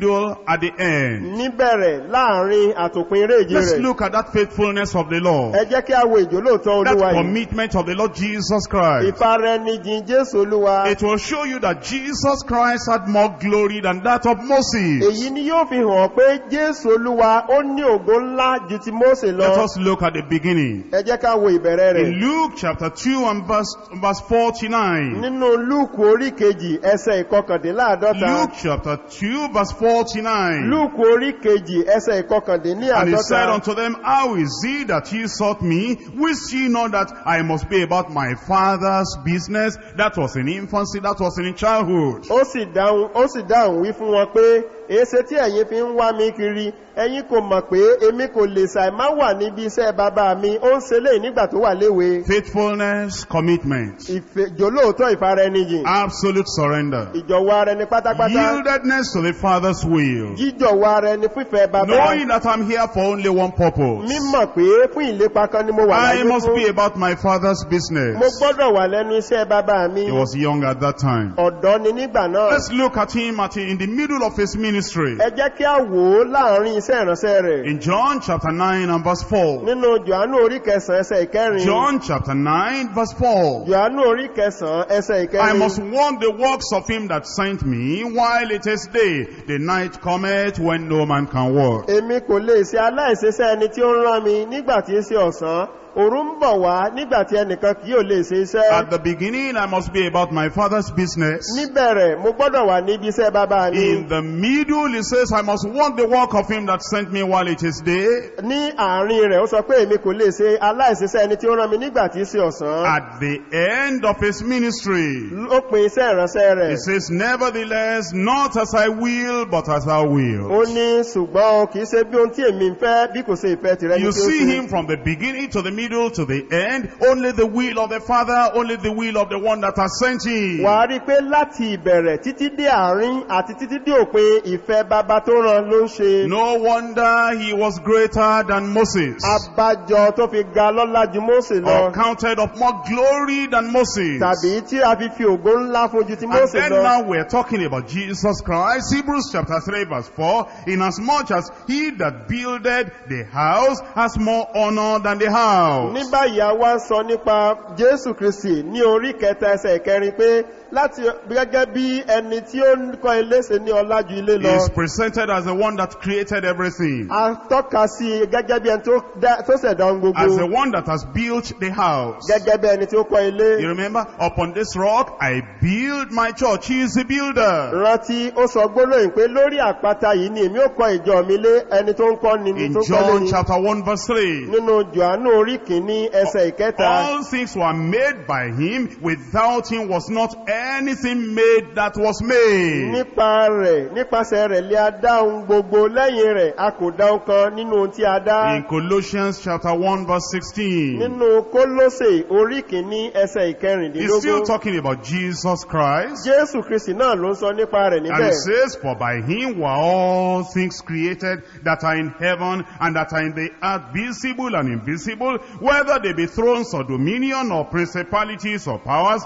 middle, at the end. níbẹ̀rẹ̀ láàrin àtòpin eré ìje Let's rẹ̀ look at that faithfulness of the Lord. ẹ jẹ́ kí a wo ìjólóòtọ́ That olúwa yìí commitment of the Lord Jesus Christ. ìfaraẹnijìn jésù olúwa It will show you that Jesus Christ had more glory than that of Moses. èyí ni yóò fi hàn pé jésù olúwa ó ní ògo ńlá ju ti mósè Let lọ us look at the beginning. ẹ jẹ́ ká wo ìbẹ̀rẹ̀ rẹ̀ In Luke chapter 2 and verse, verse 49. nínú lúùkù orí kejì ẹsẹ̀ ìkọkàndínláàdọ́ta Luke chapter 2 verse 49. lúùkù orí kejì ẹsẹ̀ And he said ìkọkàndínláàdọ́ta unto them, How is it that ye sought me? Wist ye not that I must be about my father's business? That was in infancy, that was in childhood. ó sì dáhùn ó sì dáhùn wí fún wọn pé èéṣe tí ẹ̀yin fi ń wá mi kiri ẹ̀yin kò mọ̀ pé èmi kò lè ṣàì má wà níbi iṣẹ́ bàbá mi ó ń ṣe léyìí nígbà tó wà léwe Faithfulness, commitment, ìjòlóòtọ́ ìfaraẹnijìn absolute surrender, ìjọ̀wọ́ ara ẹni pátápátá yieldedness to the father's will, jíjọ̀wọ́ ara ẹni fífẹ́ bàbá knowing that I'm here for only one purpose. mímọ̀ pé fún ìlépa kan ni mo wà I láyé must be fún about my father's mo business. gbọ́dọ̀ wà lẹ́nu iṣẹ́ bàbá mi He was young at that time. ọ̀dọ́ ni nígbà náà Let's look at him at in the middle of his ministry. ẹ jẹ́ kí a wò ó láàrin iṣẹ́ ìránṣẹ́ rẹ̀ In John chapter 9 and verse 4. nínú johannu orí kẹsàn-án ẹsẹ̀ ìkẹrin John chapter 9 verse 4. johannu orí kẹsàn-án ẹsẹ̀ I ìkẹrin must work the works of him that sent me while it is day. The night cometh when no man can work. èmi kò lè ṣe aláìṣeṣẹ́ ẹni tí ó ń rán mi nígbà tí í ṣe ọ̀sán òru ń bọ̀ wá nígbà tí ẹnìkan kì yóò lè ṣe iṣẹ́ At the beginning I must be about my father's business. níbẹ̀rẹ̀ mo gbọ́dọ̀ wà níbi iṣẹ́ bàbá mi In the middle it says I must work the work of him that sent me while it is day. ní àárín rẹ̀ ó sọ pé èmi kò lè ṣe aláìṣeṣẹ́ ẹni tí ó rán mi nígbà tí í ṣe ọ̀sán At the end of his ministry ó pin iṣẹ́ ìránṣẹ́ rẹ̀ It says, Nevertheless, not as I will, but as thou ó wilt. ní ṣùgbọ́n o kì í ṣe bí ohun tí èmi ń fẹ́ bí kò ṣe ìfẹ́ tìrẹ ní You tí ó see ṣe him from the beginning to the middle to the end. Only the will of the Father, only the will of the one that has sent him. wà á rí i pé láti ìbẹ̀rẹ̀ títí dé àárín àti títí dé òpin ìfẹ́ bàbá tó rán ló ń ṣe No wonder he was greater than Moses. abájọ tó fi ga lọ́lá ju mósè lọ Or counted of more glory than Moses. tàbí tí a fi fi ògo ńlá fún ju ti And mósè then lọ now we're talking about Jesus Christ. Hebrews chapter 3 verse 4. Inasmuch as he that builded the house has more honor than the house. ní báyìí a wá ń sọ nípa jésù kristi ní orí kẹta ẹsẹ̀ ìkẹrin pé láti gẹ́gẹ́ bí ẹni tí ó ń kọ́ ilé ṣe ní ọlá ju ilé He lọ is presented as the one that created everything. a tọ́ka sí i gẹ́gẹ́ bí ẹni tó dá- tó ṣẹ̀dá ohun As the gbogbo one that has built the house. gẹ́gẹ́ bí ẹni tí ó kọ́ ilé You remember? Upon this rock I build my church. He is the builder. rántí ó sọ gbólóyìn pé lórí àpáta yìí ni èmi ó kọ́ ìjọ mi lé ẹni tó ń kọ́ ni ni In tó ń kọ́ lé John ni chapter 1 verse 3. nínú johannu orí kìíní ẹsẹ̀ ìkẹta All things were made by him. Without him was not anything made that was made. nípa rẹ̀ nípasẹ̀ rẹ̀ lé a dá ohun gbogbo lẹ́yìn rẹ̀ a kò dá ohun kan nínú ohun tí a dá In Colossians chapter 1 verse 16. nínú kólósè orí kìíní ẹsẹ̀ He's still ìkẹrìndínlógún talking about Jesus Christ. jésù kristi náà ló ń sọ nípa rẹ̀ And níbẹ̀ it says, For by him were all things created that are in heaven and that are in the earth, visible and invisible, whether they be thrones or dominion or principalities or powers,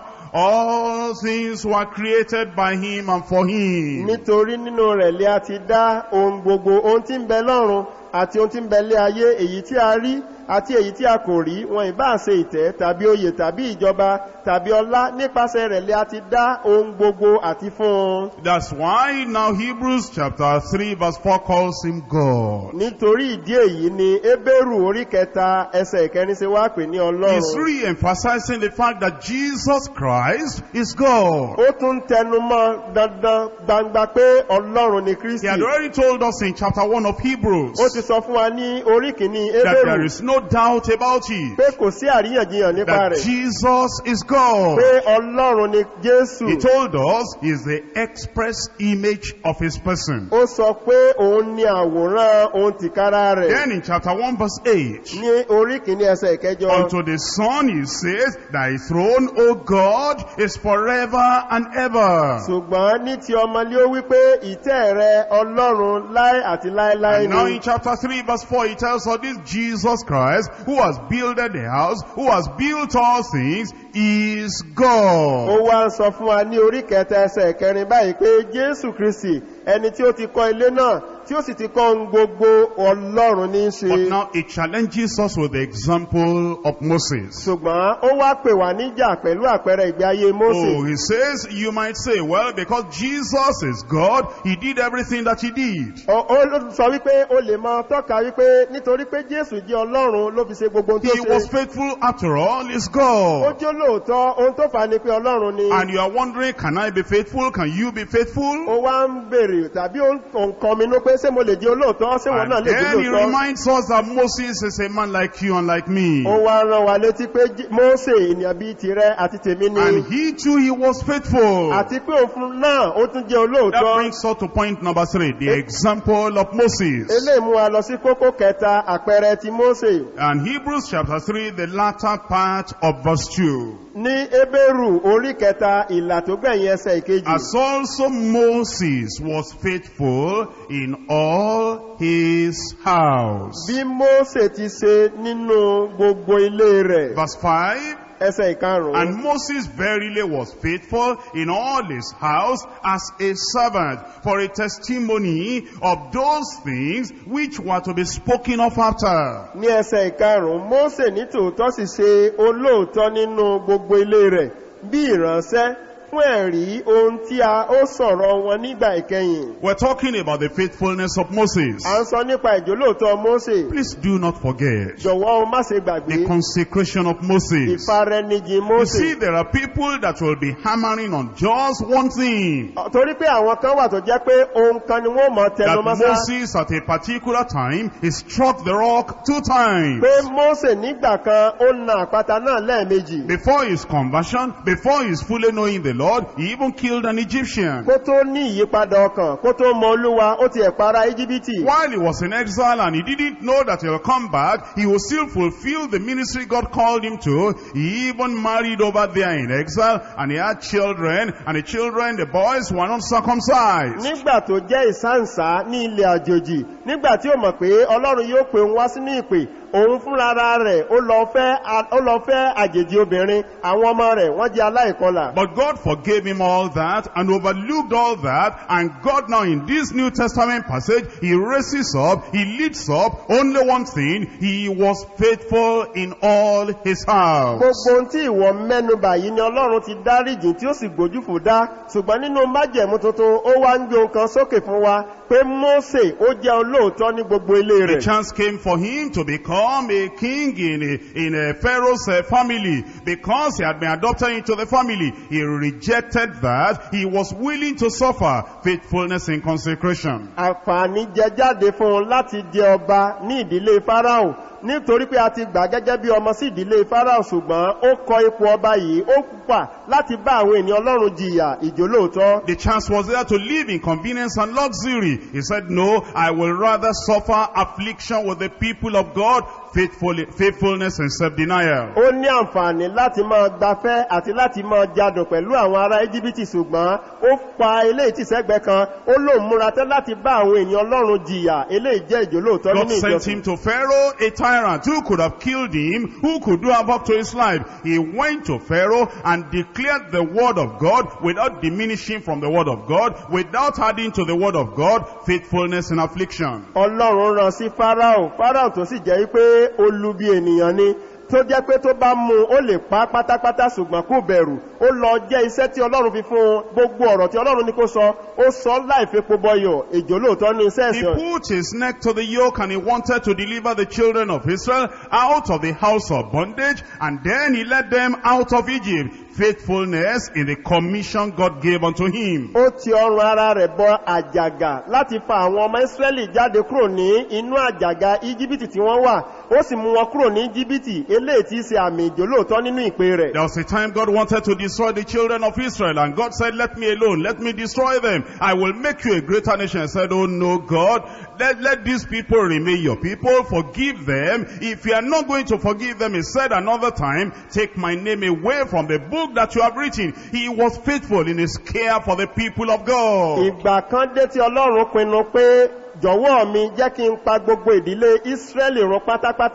all things were created by him and for him. nítorí nínú rẹ̀ lé a ti dá ohun gbogbo ohun tí ń bẹ lọ́run àti ohun tí ń bẹ lé ayé èyí tí a rí àti èyí tí a kò rí wọn ìbá ṣe ìtẹ́ tàbí oyè tàbí ìjọba tàbí ọlá nípasẹ̀ rẹ̀ lé a ti dá ohun gbogbo àti fún un That's why now Hebrews chapter 3 verse 4 calls him God. nítorí ìdí èyí ni ebéèrù orí kẹta ẹsẹ̀ ìkẹrin ṣe wá pè ní He's ọlọ́run re-emphasizing the fact that Jesus Christ is God. ó tún tẹnu mọ́ dandan gbangba pé ọlọ́run ni He kristi had already told us in chapter 1 of ó Hebrews ti sọ fún wa ní orí kìíní that there ebéèrù is no doubt about it. pé kò sí àríyànjiyàn nípa that rẹ̀ Jesus is God. pé ọlọ́run ni jésù He told us he is the express image of his person. ó sọ pé òun ni àwòrán ohun tìkára rẹ̀ Then in chapter 1 verse 8, ní orí kìíní ẹsẹ̀ ìkẹjọ unto the Son he says, Thy throne, O God, is forever and ever. ṣùgbọ́n ní ti ọmọlé ó wípé ìtẹ́ rẹ ọlọ́run láé àti láéláé And now ni in chapter 3 verse 4 he tells us this Jesus Christ Christ, who has builded the house, who has built all things, is ó God. wá ń sọ fún wa ní orí kẹta ẹsẹ̀ kẹrin báyìí pé jésù kristi ẹni tí ó ti kọ́ ilé náà tí ó sì ti kọ́ ohun gbogbo ọlọ́run ní í ṣe But now it challenges us with the example of Moses. ṣùgbọ́n ó wá pè wá níjà pẹ̀lú àpẹẹrẹ ìgbé ayé Oh, mósè he says, you might say, well, because Jesus is God, he did everything that he did. Ó- ó sọ wípé o lè mọ tọ́ka wípé nítorí pé jésù jẹ́ ọlọ́run ló fi ṣe gbogbo ohun tó He was ṣe faithful after all, he's ó God. jẹ́ lóòótọ́ ohun tó fà á ni pé ọlọ́run ni And you are wondering, can I be faithful? Can you be faithful? ó wá ń bèrè tàbí ó ń kọ́ mi nú pé ṣé mo lè jẹ́ olóòótọ́ ṣé wọn náà And lè jẹ́ then he olóòótọ́ reminds us that Moses is a man like you and like me. ó wá rán wa létí pé Jí- mósè ènìyàn bíi tirẹ̀ àti tèmi ni And he too, he was faithful. àti pé òfin náà ó tún jẹ́ That olóòótọ́ brings us to point number three, the example of Moses. eléyìí mú wa lọ sí kókó kẹta àpẹẹrẹ ti mósè And Hebrews chapter 3, the latter part of verse 2. ní ebéèrù orí kẹta ìlà tó gbẹ̀yìn ẹsẹ̀ ìkejì As also Moses was faithful in all his house. bí mósè ti ṣe nínú gbogbo ilé rẹ̀ Verse 5. ẹsẹ̀ ìkarùn-ún And Moses verily was faithful in all his house as a servant for a testimony of those things which were to be spoken of after. ní ẹsẹ̀ ìkarùn-ún mósè ní tòótọ́ sì ṣe olóòótọ́ nínú gbogbo ilé rẹ̀ bí ìránṣẹ́ fún ẹ̀rí ohun tí a ó sọ̀rọ̀ wọn nígbà ìkẹyìn We're talking about the faithfulness of Moses. à ń sọ nípa ìjólóòótọ́ mósè Please do not forget jọ̀wọ́ o má ṣe gbàgbé the consecration of Moses. ìfarẹnijì You mósè see, there are people that will be hammering on just one thing. torí pé àwọn kan wà tó jẹ́ pé ohun kan ni wọ́n mọ̀ That tẹnu mọ́sá Moses at a particular time, he struck the rock two times. pé mósè nígbà kan ó na àpáta náà lẹ́ẹ̀mejì Before his conversion, before his fully knowing the Lord, he even killed an Egyptian. kó tó ní ìyípadà ọkàn kó tó mọ olúwa ó ti ẹ̀ para íjíbítì While he was in exile and he didn't know that he'll come back, he will still fulfill the ministry God called him to. He even married over there in exile and he had children and the children, the boys were not circumcised. nígbà tó jẹ́ ìsáǹsá ní ilẹ̀ àjòjì nígbà tí ó mọ̀ pé ọlọ́run yóò pè òun wá sínú ìpè òun fúnra rẹ̀ ó lọ fẹ́ ó lọ fẹ́ àjèjì obìnrin àwọn ọmọ rẹ̀ wọ́n jẹ́ aláìkọlà But God forgave him all that and overlooked all that and God now in this New Testament passage, he raises up, he lifts up only one thing, he was faithful in all his house. gbogbo ohun tí ìwọ mẹ́nubà yìí ni ọlọ́run ti dáríjì tí ó sì gbójú fò dá ṣùgbọ́n nínú májẹ̀mú tuntun ó wá ń gbé ohun kan sókè fún wa pé mósè ó jẹ́ olóòótọ́ ní gbogbo ilé The rẹ̀ chance came for him to become a king in a, in a Pharaoh's uh, family because he had been adopted into the family. He rejected that. He was willing to suffer faithfulness in consecration. àǹfààní jẹ jáde fún un láti jẹ ọba ní ìdílé fáráò nítorí pé a ti gbà gẹ́gẹ́ bí ọmọ sí ìdílé fáráò ṣùgbọ́n ó kọ ipò ọba yìí ó pà láti bá àwọn ènìyàn ọlọ́run jìyà ìjólóòtọ́ The chance was there to live in convenience and luxury. He said, no, I will rather suffer affliction with the people of God, faithful, faithfulness and self-denial. ó ní àǹfààní láti máa gbafẹ́ àti láti máa jadùn pẹ̀lú àwọn ará íjíbítì ṣùgbọ́n ó pa eléyìí tí sẹ́gbẹ́ kan ó lóun múra tẹ́ láti bá àwọn ènìyàn ọlọ́run jìyà eléyìí jẹ́ ìjólóòtọ́ God nínú sent ìjọsìn him to Pharaoh, a tyrant who could have killed him, who could do havoc to his life. He went to Pharaoh and declared the word of God without diminishing from the word of God, without adding to the word of God, faithfulness in affliction. ọlọ́run rán sí fáráò fáráò tó sì jẹ́ pé olubi ènìyàn ni tó jẹ́ pé tó bá mú un, ó lè pa á pátápátá ṣùgbọ́n kò bẹ̀rù ó lọ jẹ́ iṣẹ́ tí ọlọ́run fi fún un gbogbo ọ̀rọ̀ tí ọlọ́run ní kó sọ ó sọ láìfepo bọyọ̀ èjò lóòótọ́ ní iṣẹ́ He ẹ̀sìn put his neck to the yoke and he wanted to deliver the children of Israel out of the house of bondage and then he led them out of Egypt. Faithfulness in the commission God gave unto him. ó ti ọrùn ara rẹ̀ bọ àjàgà láti fa àwọn ọmọ ìsírẹ́lì jáde kúrò ní inú àjàgà íjíbítì tí wọ́n wà ó sì mú wọn kúrò ní íjíbítì eléyìí tí í ṣe àmì ìjólóòtọ́ nínú ìpè rẹ̀ There was a time God wanted to destroy the children of Israel and God said, let me alone, let me destroy them. I will make you a greater nation. I said, oh no God, let, let these people remain your people, forgive them. If you are not going to forgive them, he said another time, take my name away from the book that you have written. He was faithful in his care for the people of God. ìgbà kan dé tí ọlọ́run pinnu pé jọ̀wọ́ mi jẹ́ kí n pa gbogbo ìdílé ìsírẹ́lì run pátápátá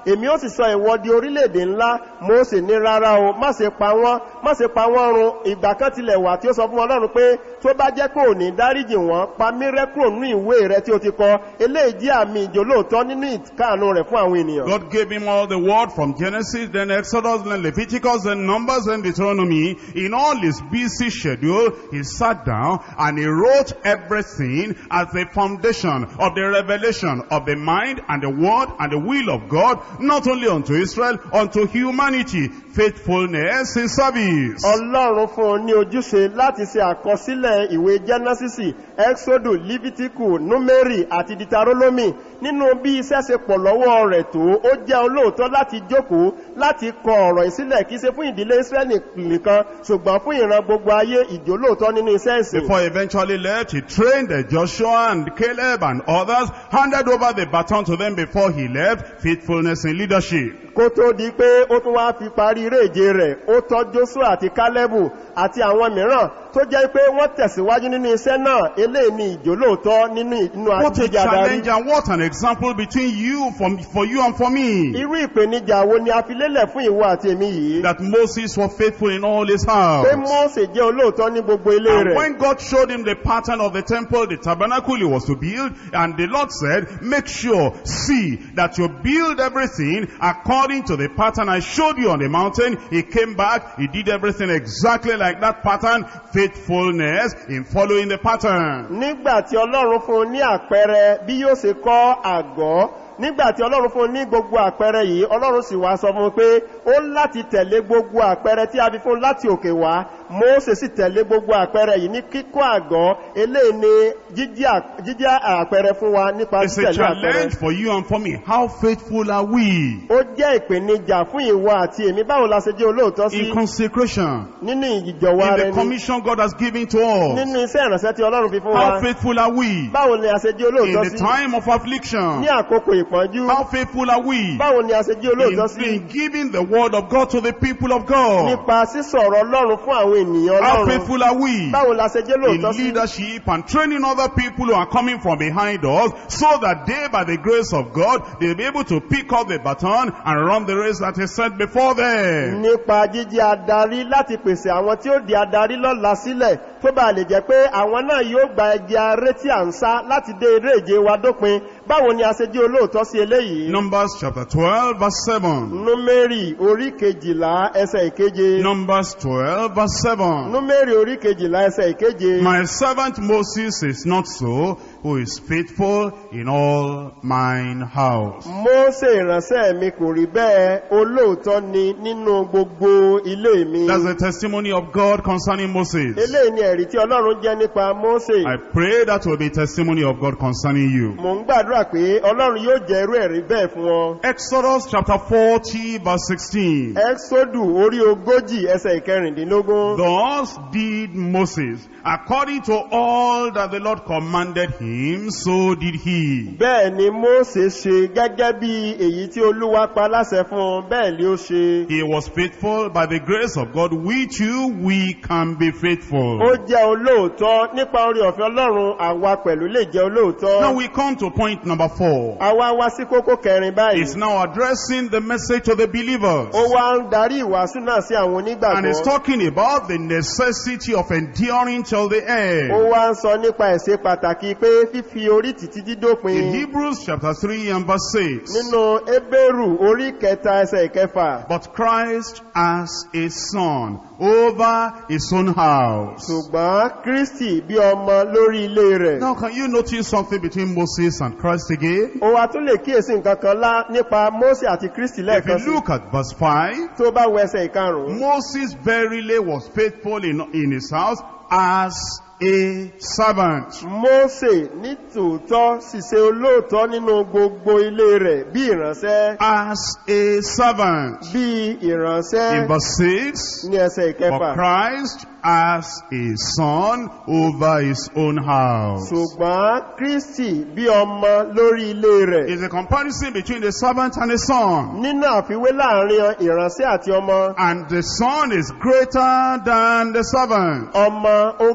èmi ó sì sọ ìwọ di orílẹ̀-èdè ńlá mósè ní rárá o má ṣe pa wọ́n má ṣe pa wọ́n run ìgbà kan tilẹ̀ wà tí ó sọ fún ọlọ́run pé tó bá jẹ́ pé òní dáríjì wọ́n pa mí rẹ́ kúrò nínú ìwé rẹ tí ó ti kọ eléyìí jẹ́ àmì ìjólóòtọ́ nínú ìkáàánú rẹ̀ fún àwọn ènìyàn God gave him all the word from Genesis, then Exodus, then Leviticus, then Numbers, and Deuteronomy. In all his busy schedule, he sat down and he wrote everything as the foundation of the revelation of the mind and the word and the will of God, not only unto Israel, unto humanity, faithfulness in service. ọlọ́run fún un ní ojúṣe láti ṣe àkọsílẹ̀ ìwé jẹ́nẹ́sìsì ẹ́xódù lífítíkù númérì àti ditarólómì nínú bí iṣẹ́ ṣe pọ̀ lọ́wọ́ rẹ̀ tó ó jẹ́ olóòótọ́ láti jókòó láti kọ ọ̀rọ̀ ìsílẹ̀ kìí ṣe fún ìdílé israẹli nìkan ṣùgbọ́n fún ìran gbogbo ayé ìjólóòótọ́ nínú iṣẹ́ ìsìn Before he eventually left, he trained uh, Joshua and Caleb and others, handed over the baton to them before he left, faithfulness in leadership. kó tó di pé ó tún wá fi parí eré ìje rẹ̀ ó tọ́ joshua àti kálẹ́bù àti àwọn mìíràn tó jẹ́ pé wọ́n tẹ̀síwájú nínú iṣẹ́ náà eléyìí ni ìjólóòótọ́ nínú inú What a àjíjà darí challenge and what an example between you, for, for you and for me. irú ìpèníjà wo ni a fi lélẹ̀ fún ìwọ àti èmi yìí That Moses was faithful in all his pé house. mọ́ọ̀sẹ̀ jẹ́ olóòótọ́ ní gbogbo ilé And rẹ̀ when God showed him the pattern of the temple, the tabernacle he was to build, and the Lord said, make sure, see, that you build everything according to the pattern I showed you on the mountain. He came back, he did everything exactly like that pattern, faithfulness in following the pattern. nígbà tí ọlọ́run fún un ní àpẹẹrẹ bí yóò ṣe kọ́ àgọ́ nígbà tí ọlọ́run fún un ní gbogbo àpẹẹrẹ yìí ọlọ́run sì wá sọ fún un pé ó láti tẹ̀lé gbogbo àpẹẹrẹ tí a fi fún un láti òkè wá mósè sì tẹ̀lé gbogbo àpẹẹrẹ yìí ní kíkọ́ àgọ́ eléyìí ni jíjẹ́ à- jíjẹ́ àpẹẹrẹ fún wa nípa It's a títẹ̀lé àpẹẹrẹ challenge for you and for me. How faithful are we ó jẹ́ ìpèníjà fún ìwọ àti èmi báwo la ṣe jẹ́ olóòótọ́ sí in consecration, nínú ìjọwọ́ in rẹ the ni commission God has given to us? nínú iṣẹ́ ìrànṣẹ́ tí ọlọ́run fi fún wa How faithful are we báwo ni a ṣe jẹ́ in olóòótọ́ the sí time of affliction? ní àkókò ìpọ́njú How faithful are we báwo ni a ṣe jẹ́ olóòótọ́ sí in, in giving the word of God to the people of God? nípa sísọ̀rọ̀ ọlọ́run fún àwọn ènìyàn How ọlọ́run faithful are we báwo la ṣe jẹ́ in olóòótọ́ sí leadership and training other people who are coming from behind us so that they, by the grace of God, they'll be able to pick up the baton and run the race that is set before them? nípa jíjẹ́ adarí láti pèsè àwọn tí ó di adarí lọ́la sílẹ̀ tó bá lè jẹ́ pé àwọn náà yóò gba ẹgbẹ́ aré tí à ń sá láti dé eré ìje wa dópin báwo ni a ṣe jẹ́ olóòótọ́ sí eléyìí Numbers chapter 12 verse 7. númérì orí kejìlá ẹsẹ̀ ìkeje Numbers 12 verse 7. númérì orí kejìlá ẹsẹ̀ ìkeje My servant Moses is not so, who is faithful in all mine house. mósè ìránṣẹ́ mi kò rí bẹ́ẹ̀ olóòótọ́ ni nínú gbogbo ilé mi That's the testimony of God concerning Moses. eléyìí ni ẹ̀rí tí ọlọ́run jẹ́ nípa mósè I pray that will be testimony of God concerning you. mò ń gbàdúrà pé ọlọ́run yóò jẹ́ irú ẹ̀rí bẹ́ẹ̀ fún ọ Exodus chapter 40 verse 16. ẹ́xódù orí ogójì ẹsẹ̀ ìkẹrìndínlógún Thus did Moses, according to all that the Lord commanded him, so did he. bẹ́ẹ̀ ni mósè ṣe gẹ́gẹ́ bí èyí tí olúwa pa láṣẹ fún un bẹ́ẹ̀ ni ó ṣe He was faithful by the grace of God. We too, we can be faithful. ó jẹ́ olóòótọ́ nípa orí ọ̀fẹ́ ọlọ́run àwa pẹ̀lú lè jẹ́ olóòótọ́ Now we come to point number four. àwa wá sí kókó kẹrin báyìí He's now addressing the message to the believers. ó wá ń darí ìwàásù náà sí àwọn And he's onígbàgbọ́ talking about the necessity of enduring till the ó end. wá ń sọ nípa ẹ̀ṣẹ̀ pàtàkì pé fífi orí títí In dídópin Hebrews chapter 3 and verse 6. nínú ebéèrù orí kẹta ẹsẹ̀ ìkẹfà But Christ as a son over his own house. ṣùgbọ́n kristi bí ọmọ lórí ilé rẹ̀ Now can you notice something between Moses and Christ again? ó wá tún lè kíyèsí nǹkan kan lá nípa mósè àti kristi If lẹ́ẹ̀kan you sí look at verse 5, tó bá wọ ẹsẹ̀ ìkarùn-ún Moses verily was faithful in, in his house as a servant. mósè ní tòótọ́ sì ṣe olóòótọ́ nínú gbogbo ilé rẹ̀ bí ìránṣẹ́ As a servant. bí ìránṣẹ́ In verse 6, ní ẹsẹ̀ ìkẹfà for Christ as a son over his own house. ṣùgbọ́n kristi bí ọmọ lórí ilé rẹ̀ It's a comparison between the servant and the son. nínú àfiwé láàrin ìránṣẹ́ àti ọmọ And the son is greater than the servant. ọmọ ó ga lọ́lá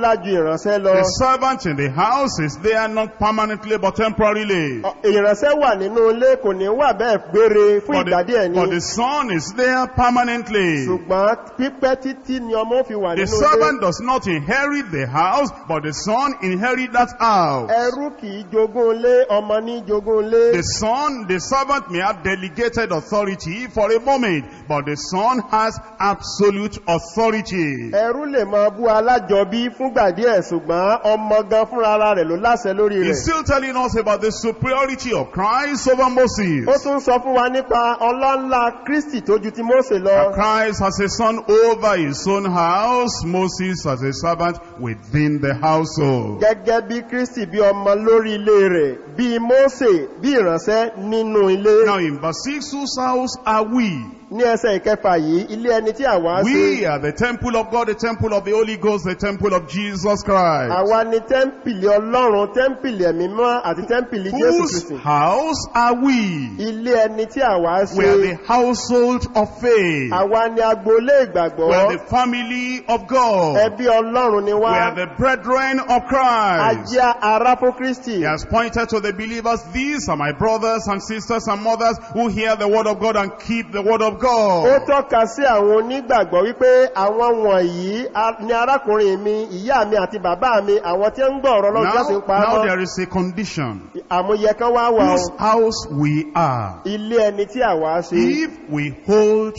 ọlọ́lá ju ìránṣẹ́ lọ The servant in the house is there not permanently but temporarily. Ọ- ìránṣẹ́ wà nínú ilé kò ní wà bẹ́ẹ̀ gbére fún But ìgbà díẹ̀ the, ni but the son is there permanently. ṣùgbọ́n pípẹ́ títí ni ọmọ ó fi wà The nínú ilé servant does not inherit the house, but the son inherit that house. ẹrú kì í jogún ilé ọmọ ní jogún ilé The son, the servant may have delegated authority for a moment, but the son has absolute authority. ẹrú lè máa bú alájọbí fúngbà díẹ̀ ṣùgbọ́n ọmọ gan fúnra ara rẹ̀ ló láṣẹ lórí He's rẹ̀ still telling us about the superiority of Christ over Moses. ó tún sọ fún wa nípa ọlọ́nlá kristi tó ju ti mósè That lọ Christ has a son over his own house, Moses as a servant within the household. gẹ́gẹ́ bí kristi bí ọmọ lórí ilé rẹ̀ bí mósè bí ìránṣẹ́ nínú ilé Now in verse 6, whose house are we? ní ẹsẹ̀ ìkẹfà yìí ilé ẹni tí àwa ṣe We are the temple of God, the temple of the Holy Ghost, the temple of Jesus Christ. àwa ni tẹ́ḿpìlì ọlọ́run tẹ́ḿpìlì ẹ̀mí mọ́ àti tẹ́ḿpìlì jésù Whose kristi house are we? ilé ẹni tí àwa We are ṣe the household of faith. àwa ni agboolé ìgbàgbọ́ We are the family of God. ẹbí ọlọ́run ni We wá are the brethren of Christ. ajá ara fún kristi He has pointed to the believers, these are my brothers and sisters and mothers who hear the word of God and keep the word of ó God. tọ́ka sí àwọn onígbàgbọ́ wípé àwọn wọ̀nyí a- ni arákùnrin mi ìyá mi àti bàbá mi àwọn tí ń gbọ́ ọ̀rọ̀ lọ́jọ́ Now, sí pa now mọ́ there is a condition. àmúyẹ kan wá wà Whose ó house we are. ilé ẹni tí àwa ṣe If we hold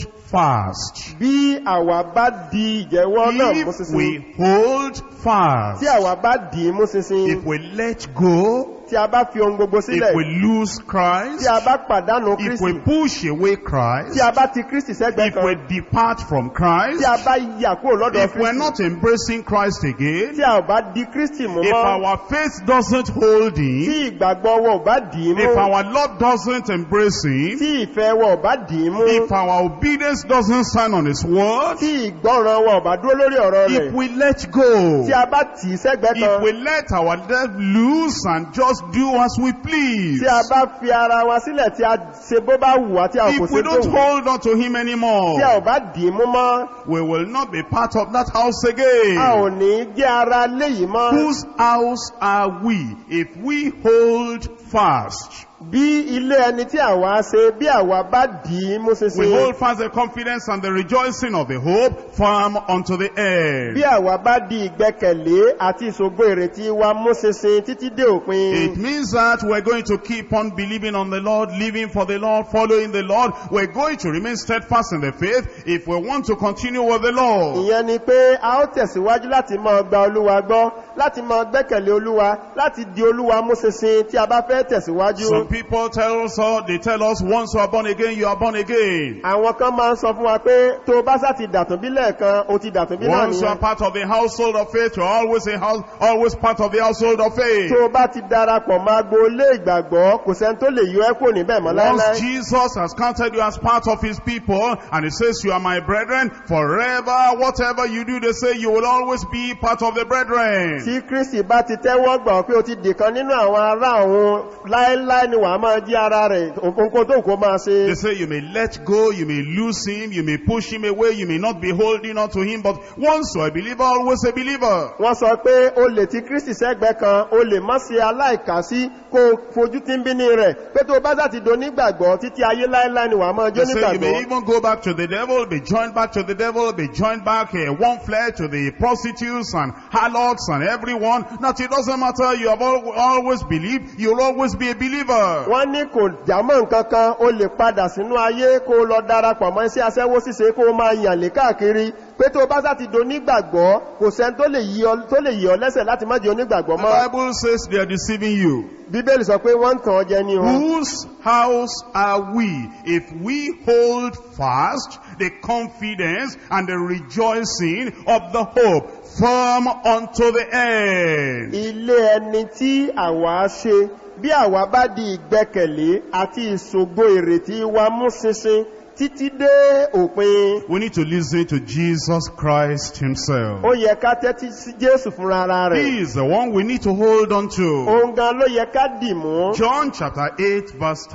fast. bí àwa bá di ìjẹ́wọ́ náà mú If sísin we hold fast. tí àwa bá dì í mú sísin If we let go. tí a bá fi ohun gbogbo sílẹ̀ If we lose tí Christ. a bá pàdánù If kristi we push away Christ. tí a bá ti kristi sẹ́gbẹ̀ẹ́ If kan we depart from Christ. tí a bá yà kúrò lọ́dọ̀ If we're kristi not embracing Christ again. tí a ò bá di kristi mú If mọ́ our faith doesn't hold tí Him. ìgbàgbọ́ wọ ò bá dì í mú If our love doesn't embrace Him. tí ìfẹ́ wọ ò bá dì í mú If our obedience doesn't stand on His word. tí ìgbọ́ràn wọ ò bá dúró lórí ọ̀rọ̀ If rẹ̀ we let go. tí a bá tì í sẹ́gbẹ̀ẹ́ If kan we let our love loose and just do as we please. tí a bá fi ara wa sílẹ̀ tí a ṣe bó bá wù wá tí a kò If we ṣe tó don't wù hold on to Him anymore. tí a ò bá dì í mú mọ́ We will not be part of that house a ò again. ní jẹ́ ara léyìí mọ́ Whose house are we if we hold fast? bí ilé ẹni tí àwa ṣe bí àwa bá dì í mú We ṣinṣin hold fast the confidence and the rejoicing of the hope firm unto the end. bí àwa bá di ìgbẹ́kẹ̀lé àti ìṣògo ìrètí wa mú ṣinṣin títí dé òpin It means that we're going to keep on believing on the Lord, living for the Lord, following the Lord. We're going to remain steadfast in the faith if we want to continue with the Lord. ìyẹn ni pé a ó tẹ̀síwájú láti máa gba olúwa gbọ́ láti máa gbẹ́kẹ̀lé olúwa láti di olúwa mú ṣinṣin tí a bá fẹ́ tẹ̀síwájú Some people tell us, uh, they tell us, once you are born again, you are born again. àwọn kan máa ń sọ fún wa pé tó o bá sá ti dàtún bí lẹ́ẹ̀kan o ti dàtún bí náà Once you are nìyẹn part of the household of faith, you're always a house, always part of the household of faith. tó o bá ti darapọ̀ máa gbolé ìgbàgbọ́ kò sẹ́ni tó lè yọ ẹ́ kò níbẹ̀ mọ́ Once láéláé Jesus has counted you as part of his people, and he says you are my brethren, forever, whatever you do, they say you will always be part of the brethren. tí kristi bá ti tẹ́wọ́ gbà ọ́ pé o ti dìkan nínú àwọn ará òun láéláé ni wàá máa jí ara rẹ̀ òkòkò tó kó máa ṣe They say you may let go, you may lose him, you may push him away, you may not be holding on to him, but once you're a believer, always a believer. wọ́n sọ pé o lè ti kristi sẹ́gbẹ́ kan o lè má ṣe aláìkásí kó o fojú tí ń bí ní rẹ̀ pé tó o bá sá ti do nígbàgbọ́ títí ayé láéláé ni wàá máa jó They say you may nígbàgbọ́ even go back to the devil, be joined back to the devil, be joined back uh, one flesh to the prostitutes and harlots and everyone. That it doesn't matter, you have al always believed, you'll always be a believer. wọ́n ní kò jámọ́ nǹkan kan o lè padà sínú ayé kó o lọ darapọ̀ mọ́ iṣẹ́ aṣẹ́wó ṣíṣe kó o máa yàn lé káàkiri pé tó o bá sá ti do nígbàgbọ́ kò sẹ́ni tó lè yí ọ tó lè yí ọ lẹ́sẹ̀ láti má jẹ́ onígbàgbọ́ The mọ́ Bible says they are deceiving you. bíbélì sọ pé wọ́n ń tàn ọ́ jẹ ní o Whose house are we if we hold fast the confidence and the rejoicing of the hope firm unto the end? ilé ẹni tí àwa ṣe bí àwa bá di ìgbẹ́kẹ̀lé àti ìṣògo ìrètí wa mú ṣinṣin títí dé òpin We need to listen to Jesus Christ himself. ó yẹ ká tẹ́tí sí jésù fúnra ara rẹ̀ He is the one we need to hold on to. òun gan ló yẹ ká dì mú John chapter 8 verse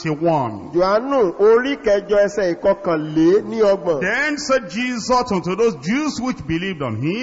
31. johannu orí kẹjọ ẹsẹ ìkọkànlé ní ọgbọ̀n Then said Jesus unto those Jews which believed on him,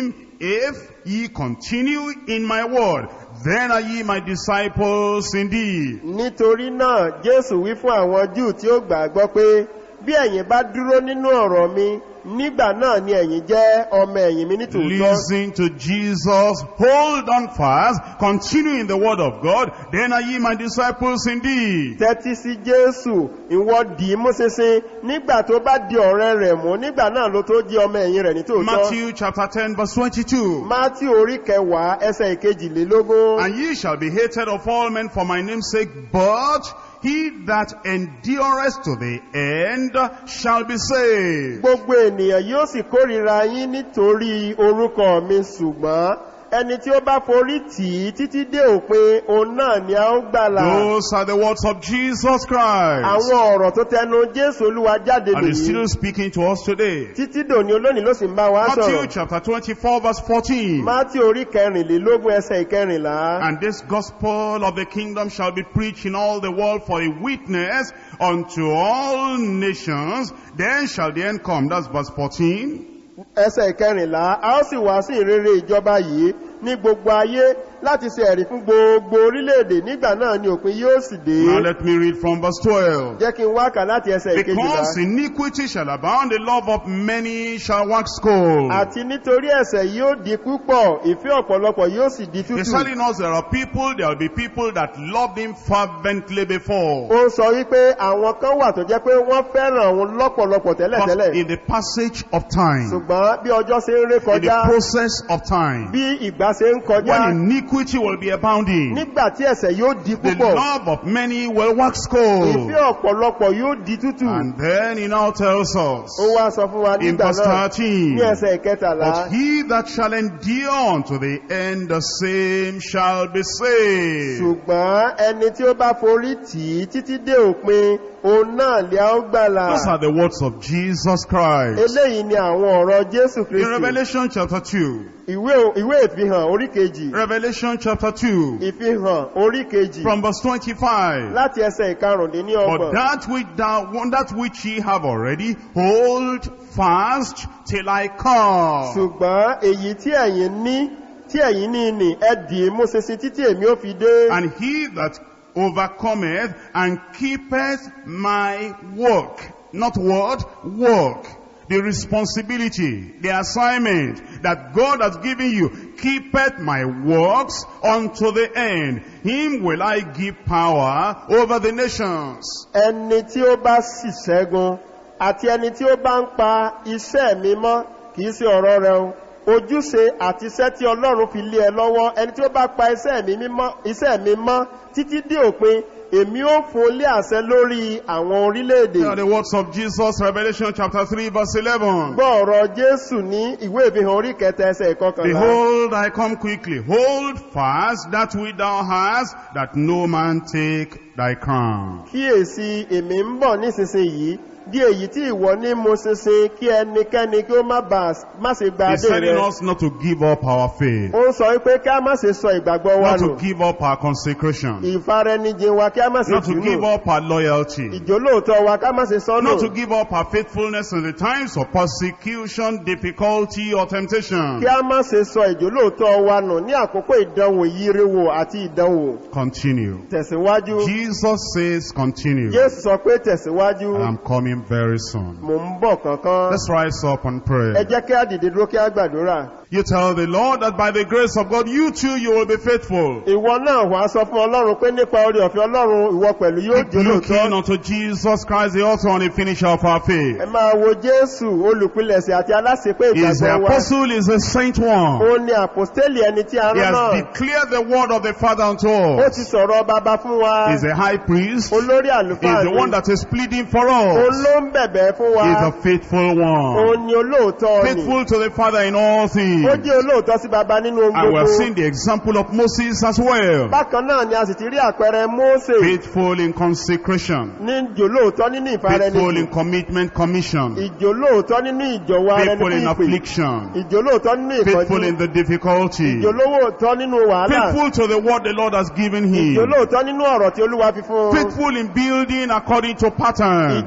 if ye continue in my word, then are ye my disciples indeed. nítorí náà jésù wí fún àwọn júù tí ó gbàgbọ́ pé bí ẹ̀yin bá dúró nínú ọ̀rọ̀ mi nígbà náà ni ẹ̀yin jẹ́ ọmọ ẹ̀yìn mi nítòótọ́ Listen to Jesus, hold on fast, continue in the word of God, then are ye my disciples indeed. tẹ́tí sí jésù ìwọ dì í mú ṣinṣin nígbà tó bá di ọ̀rẹ́ rẹ̀ mú nígbà náà ló tó jẹ́ ọmọ ẹ̀yìn rẹ̀ nítòótọ́ Matthew chapter 10 verse 22. mátí orí kẹwàá ẹsẹ̀ ìkejìlélógún And ye shall be hated of all men for my name's sake, but he that endureth to the end shall be saved. gbogbo ènìyàn yóò sì kórìíra yín nítorí orúkọ mi ṣùgbọ́n ẹni tí ó bá forí tì í títí dé òpin òun náà ni a ó gbàlà Those are the words of Jesus Christ. àwọn ọ̀rọ̀ tó tẹnu jésù olúwa jáde And he's nìyí still speaking to us today. títí dòní olónìí ló sì ń bá wa Matthew sọ̀rọ̀ chapter 24 verse 14. mátí orí kẹrìnlélógún ẹsẹ̀ ìkẹrìnlá And this gospel of the kingdom shall be preached in all the world for a witness unto all nations. Then shall the end come. That's verse 14. ẹsẹ̀ ìkẹrìnlá a ó sì wá sí ìrere ìjọba yìí ní gbogbo ayé láti ṣe ẹ̀rí fún gbogbo orílẹ̀-èdè nígbà náà ni òpin yóò sì dé Now let me read from verse 12. jẹ́ kí n wákà láti ẹsẹ̀ ìkejìlá Because iniquity shall abound, the love of many shall wax cold. àti nítorí ẹ̀ṣẹ̀ yóò di púpọ̀ ìfẹ́ ọ̀pọ̀lọpọ̀ yóò sì di He's tútù telling us there are people, there will be people that loved him fervently before. ó sọ wípé àwọn kan wà tó jẹ́ pé wọ́n fẹ́ràn òun lọ́pọ̀lọpọ̀ But tẹ́lẹ̀tẹ́lẹ̀ in the passage of time, ṣùgbọ́n bí ọjọ́ ṣe ń ré in kọjá the process of time, bí ìgbà ṣe ń kọjá when iniquity will be abounding, nígbà tí ẹ̀ṣẹ̀ yóò di the púpọ̀ love of many will wax cold. ìfẹ́ ọ̀pọ̀lọpọ̀ yóò di tútù And then he now tells us ó wá sọ fún wa in nígbà verse náà 13, ní ẹsẹ̀ ìkẹtàlá But he that shall endure unto the end, the same shall be saved. ṣùgbọ́n ẹni tí ó bá forí tì í títí dé òpin òun náà lè á ó gbàlà Those are the words of Jesus Christ. eléyìí ni àwọn ọ̀rọ̀ jésù In kristi Revelation chapter 2, ìwé ìwé ìfihàn orí kejì Revelation chapter 2, ìfihàn orí kejì from verse 25. láti ẹsẹ̀ ìkarùndínní But ọgbọ̀n that which thou, that which ye have already, hold fast till I come. ṣùgbọ́n èyí tí ẹ̀yin ní tí ẹ̀yin ní nì ẹ dì í mú ṣinṣin títí èmi ó fi dé And he that overcometh and keepeth my work, not what? Work. The responsibility, the assignment that God has given you, keepeth my works unto the end. Him will I give power over the nations. ẹni tí ó bá sì ṣẹ́gun àti ẹni tí ó bá ń pa iṣẹ́ mi mọ́ kìí ṣe ọ̀rọ̀ rẹ o ojúṣe àti iṣẹ́ tí ọlọ́run fi lé ẹ lọ́wọ́ ẹni tí ó bá pa iṣẹ́ mi mímọ́- iṣẹ́ mi mọ́ títí dé òpin èmi ó fún un lé àṣẹ lórí àwọn orílẹ̀-èdè They are the words of Jesus, Revelation chapter 3 verse 11. gbọ́ ọ̀rọ̀ jésù ní ìwé ìfihàn orí kẹta ẹsẹ̀ ìkọkànlá Behold, I come quickly. Hold fast that which thou hast, that no man take thy crown. kíyèsí èmi ń bọ̀ nísinsìnyí bí èyí tí ìwọ ní mo ṣinṣin kí ẹnikẹ́ni kí ó má bàa má ṣe gba He's adé telling rẹ us not to give up our faith, ó ń sọ wípé kí a má ṣe sọ ìgbàgbọ́ wa not nù to give up our consecration, ìfaraẹnijìn wa kí a má ṣe not to jù give nù up our loyalty, ìjólóòtọ́ wa ká má ṣe sọ nù not to give up our faithfulness in the times of persecution, difficulty, or temptation. kí a má ṣe sọ ìjólóòtọ́ wa nù ní àkókò ìdánwò yíriwo àti ìdánwò Continue. tẹ̀síwájú Jesus says continue. jésù sọ pé tẹ̀síwájú And I'm coming very soon. mò ń bọ̀ kankan Let's rise up and ẹ pray. jẹ́ kí a dìde dúró kí a gbàdúrà You tell the Lord that by the grace of God, you too, you will be faithful. ìwọ náà wàá sọ fún ọlọ́run pé nípa orí ọ̀fẹ́ ọlọ́run ìwọ pẹ̀lú yóò Keep looking jólóòtọ́ unto Jesus Christ, the author and the finisher of our faith. ẹ máa wo jésù olùpilẹ̀sẹ̀ àti aláṣepé He is the ìgbàgbọ́ wa apostle, is the saint one. ó ní àpòstélì ẹni tí a He rán has náà declared the word of the Father unto ó us. ti sọ̀rọ̀ bàbá fún wa He is the high priest. He olórí is àlùfáà the ni one that is pleading for òun us. ló ń bẹ̀bẹ̀ fún wa He is a faithful one. òun ni olóòótọ́ ni Faithful to the Father in all things. ó jẹ́ olóòótọ́ sí bàbá nínú ohun And we have gbogbo seen the example of Moses as well. bákan náà ni a sì ti rí àpẹẹrẹ mósè Faithful in consecration. ní ìjòlóòótọ́ nínú Faithful in ìfarẹnijì commitment commission. ìjòlóòótọ́ nínú ìjọwọ́ ara ẹni Faithful in fún ìpè affliction. ìjòlóòótọ́ nínú Faithful ìkọjú in the difficulty. ìjòlóòótọ́ nínú wàhálà Faithful to the word the Lord has given him. ìjòlóòótọ́ nínú ọ̀rọ̀ tí olúwa fi fún un Faithful in building according to pattern. ìjòlóòótọ́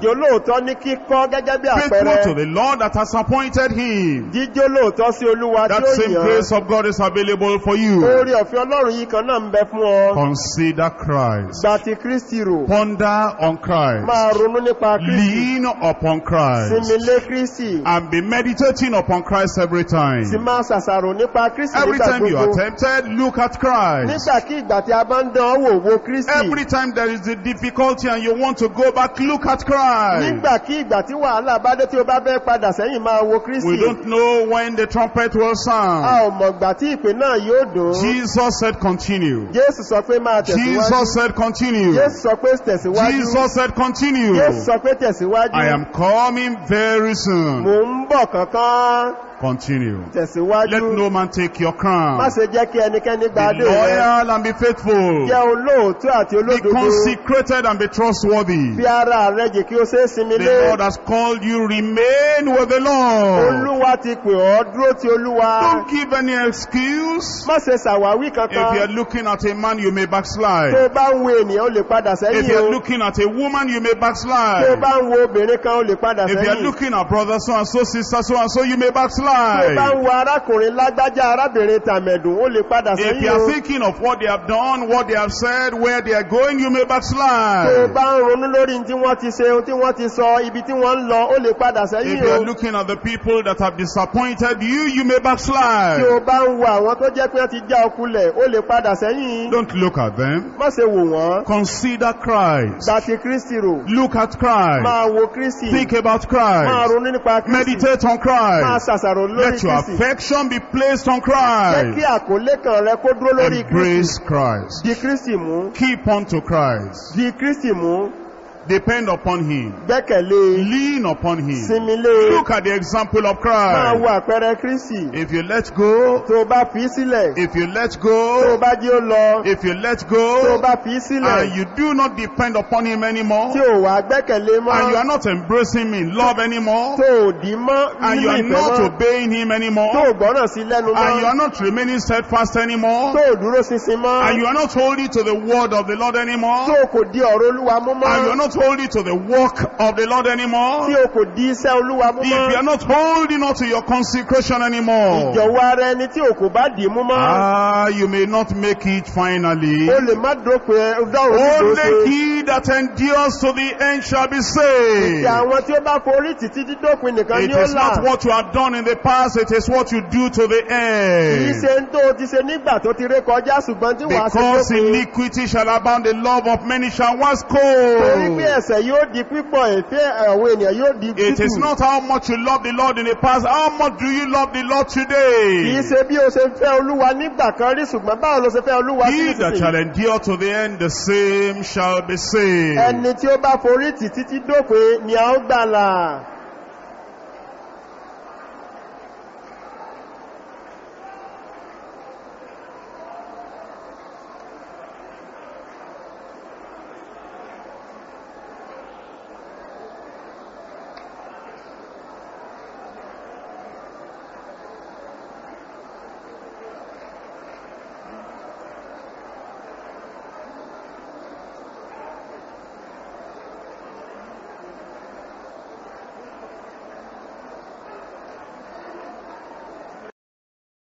lóòótọ́ ní kíkọ́ gẹ́gẹ́ bí Faithful to àpẹẹrẹ the Lord that has appointed him. jíjó lóòótọ́ sí olúwa tí That ó same yàn grace of God is available for you. orí ọ̀fẹ́ ọlọ́run yìí kan náà ń bẹ fún ọ Consider Christ. gba ti kristi rò Ponder on Christ. máa ronú nípa kristi Lean upon Christ. sinmi lé kristi And be meditating upon Christ every time. sì máa ṣàṣàrò nípa kristi Every nígbà time you are gbogbo tempted, look at Christ. nígbàkigbà tí a bá ń dán wò wo kristi Every time there is a difficulty and you want to go back, look at Christ. nígbàkigbà tí wàhálà bá dé tí o bá fẹ́ padà sẹ́yìn máa wo We kristi don't know when the trumpet will a sound. ò mọ̀gbà tí ìpè náà yóò dùn Jesus said continue. jésù sọ pé máa tẹ̀síwájú Jesus said continue. jésù sọ pé tẹ̀síwájú Jesus said continue. jésù sọ pé tẹ̀síwájú I am coming very soon. mò ń bọ̀ kankan Continue. tẹ̀síwájú Let no man take your má crown. ṣe jẹ́ kí ẹnikẹ́ni gba Be adé rẹ loyal and be faithful. jẹ́ olóòótọ́ àti Be olódodo consecrated and be trustworthy. fi ara rẹ jì kí o ṣe é sinmi The lé Lord has called you, remain with the Lord. olúwa ti pè ọ́ dúró ti olúwa Don't give any excuse. má ṣe ṣàwáwí If you are kankan looking at a man, you may tó o backslide. bá ń wo ènìyàn o lè padà If sẹ́yìn you o are looking at a woman, you may tó o backslide. bá ń wo obìnrin kan o lè padà If you are sẹ́yìn looking at brother so and so, sister so and so, you may tó o bá backslide. ń wo arákùnrin lágbájá arábìnrin tàmẹ̀dùn o lè padà If you sẹ́yìn are o thinking of what they have done, what they have said, where they are going, you may tó o backslide. bá ń ronú lórí ohun tí wọ́n ti ṣe ohun tí wọ́n ti sọ ibi tí wọ́n ń lọ o lè padà If sẹ́yìn you o are looking at the people that have disappointed you, you may tí backslide. o bá ń wo àwọn tó jẹ́ pé wọ́n ti já ọkulẹ̀ o lè padà sẹ́yìn Don't look at them. má ṣe wò wọ́n Consider Christ. gba ti kristi rò Look at Christ. máa wo kristi Think about máa Christ. ronú nípa kristi Meditate on máa Christ. ṣàṣàrò lórí Let your kristi affection be placed on jẹ́ kí Christ. àkólé kan rẹ kó dúró lórí kristi Embrace Christ. di kristi mú Keep on to Christ. di kristi mú Depend upon Him. gbẹ́kẹ̀lé Lean upon Him. sinmi lé Look at the example of máa wo Christ. àpẹẹrẹ kristi If you let go, tó o bá fi í sílẹ̀ if you let tó o go, bá jí ó lọ if you let tó o go, bá fi í sílẹ̀ and you do not depend upon Him anymore, tí o wà gbẹ́kẹ̀lé mọ́ and you are not embracing Him in love anymore, tó o dì í mọ́ and you nínú are ìfẹ́ not mọ́ obeying Him tó o anymore, gbọ́ràn sí lẹ́nu and you mọ́ are not remaining steadfast anymore, tó o dúró ṣinṣin mọ́ and you are not holding to the word of the Lord tó anymore, o kò di ọ̀rọ̀ olúwa mú and you are mọ́ not holding to the work of the Lord anymore, tí o kò di iṣẹ́ olúwa mú if you mọ́ are not holding on to your consecration anymore, ìjọ̀wọ́ ara ẹni tí o kò bá dì í mú mọ́ ah, you may not make it finally. o lè má dópin dáhùn nígbò Only ṣe he that endures to the end shall be ti saved. àwọn tí ó bá forí títí dídópin nìkan It ni ó is là not what you have done in the past, it is what you do to the kìí end. ṣe ń tó o ti ṣe nígbà tó ti ré kọjá ṣùgbọ́n tí wàá ṣe Because dópin iniquity shall abound, the love of many shall wax torí pé cold. ẹ̀ṣẹ̀ yóò di pípọ̀ ìfẹ́ àwọn ènìyàn yóò di It is tútù not how much you love the Lord in the past, how much do you love the Lord kìí today? ṣe bí o ṣe ń fẹ́ olúwa nígbà kan rí ṣùgbọ́n báwo ló ṣe fẹ́ olúwa sí He that shall ìsinsìnyí endure to the end, the same shall be saved. ẹni tí ó bá forí tì títí dópin ni a ó gbàlà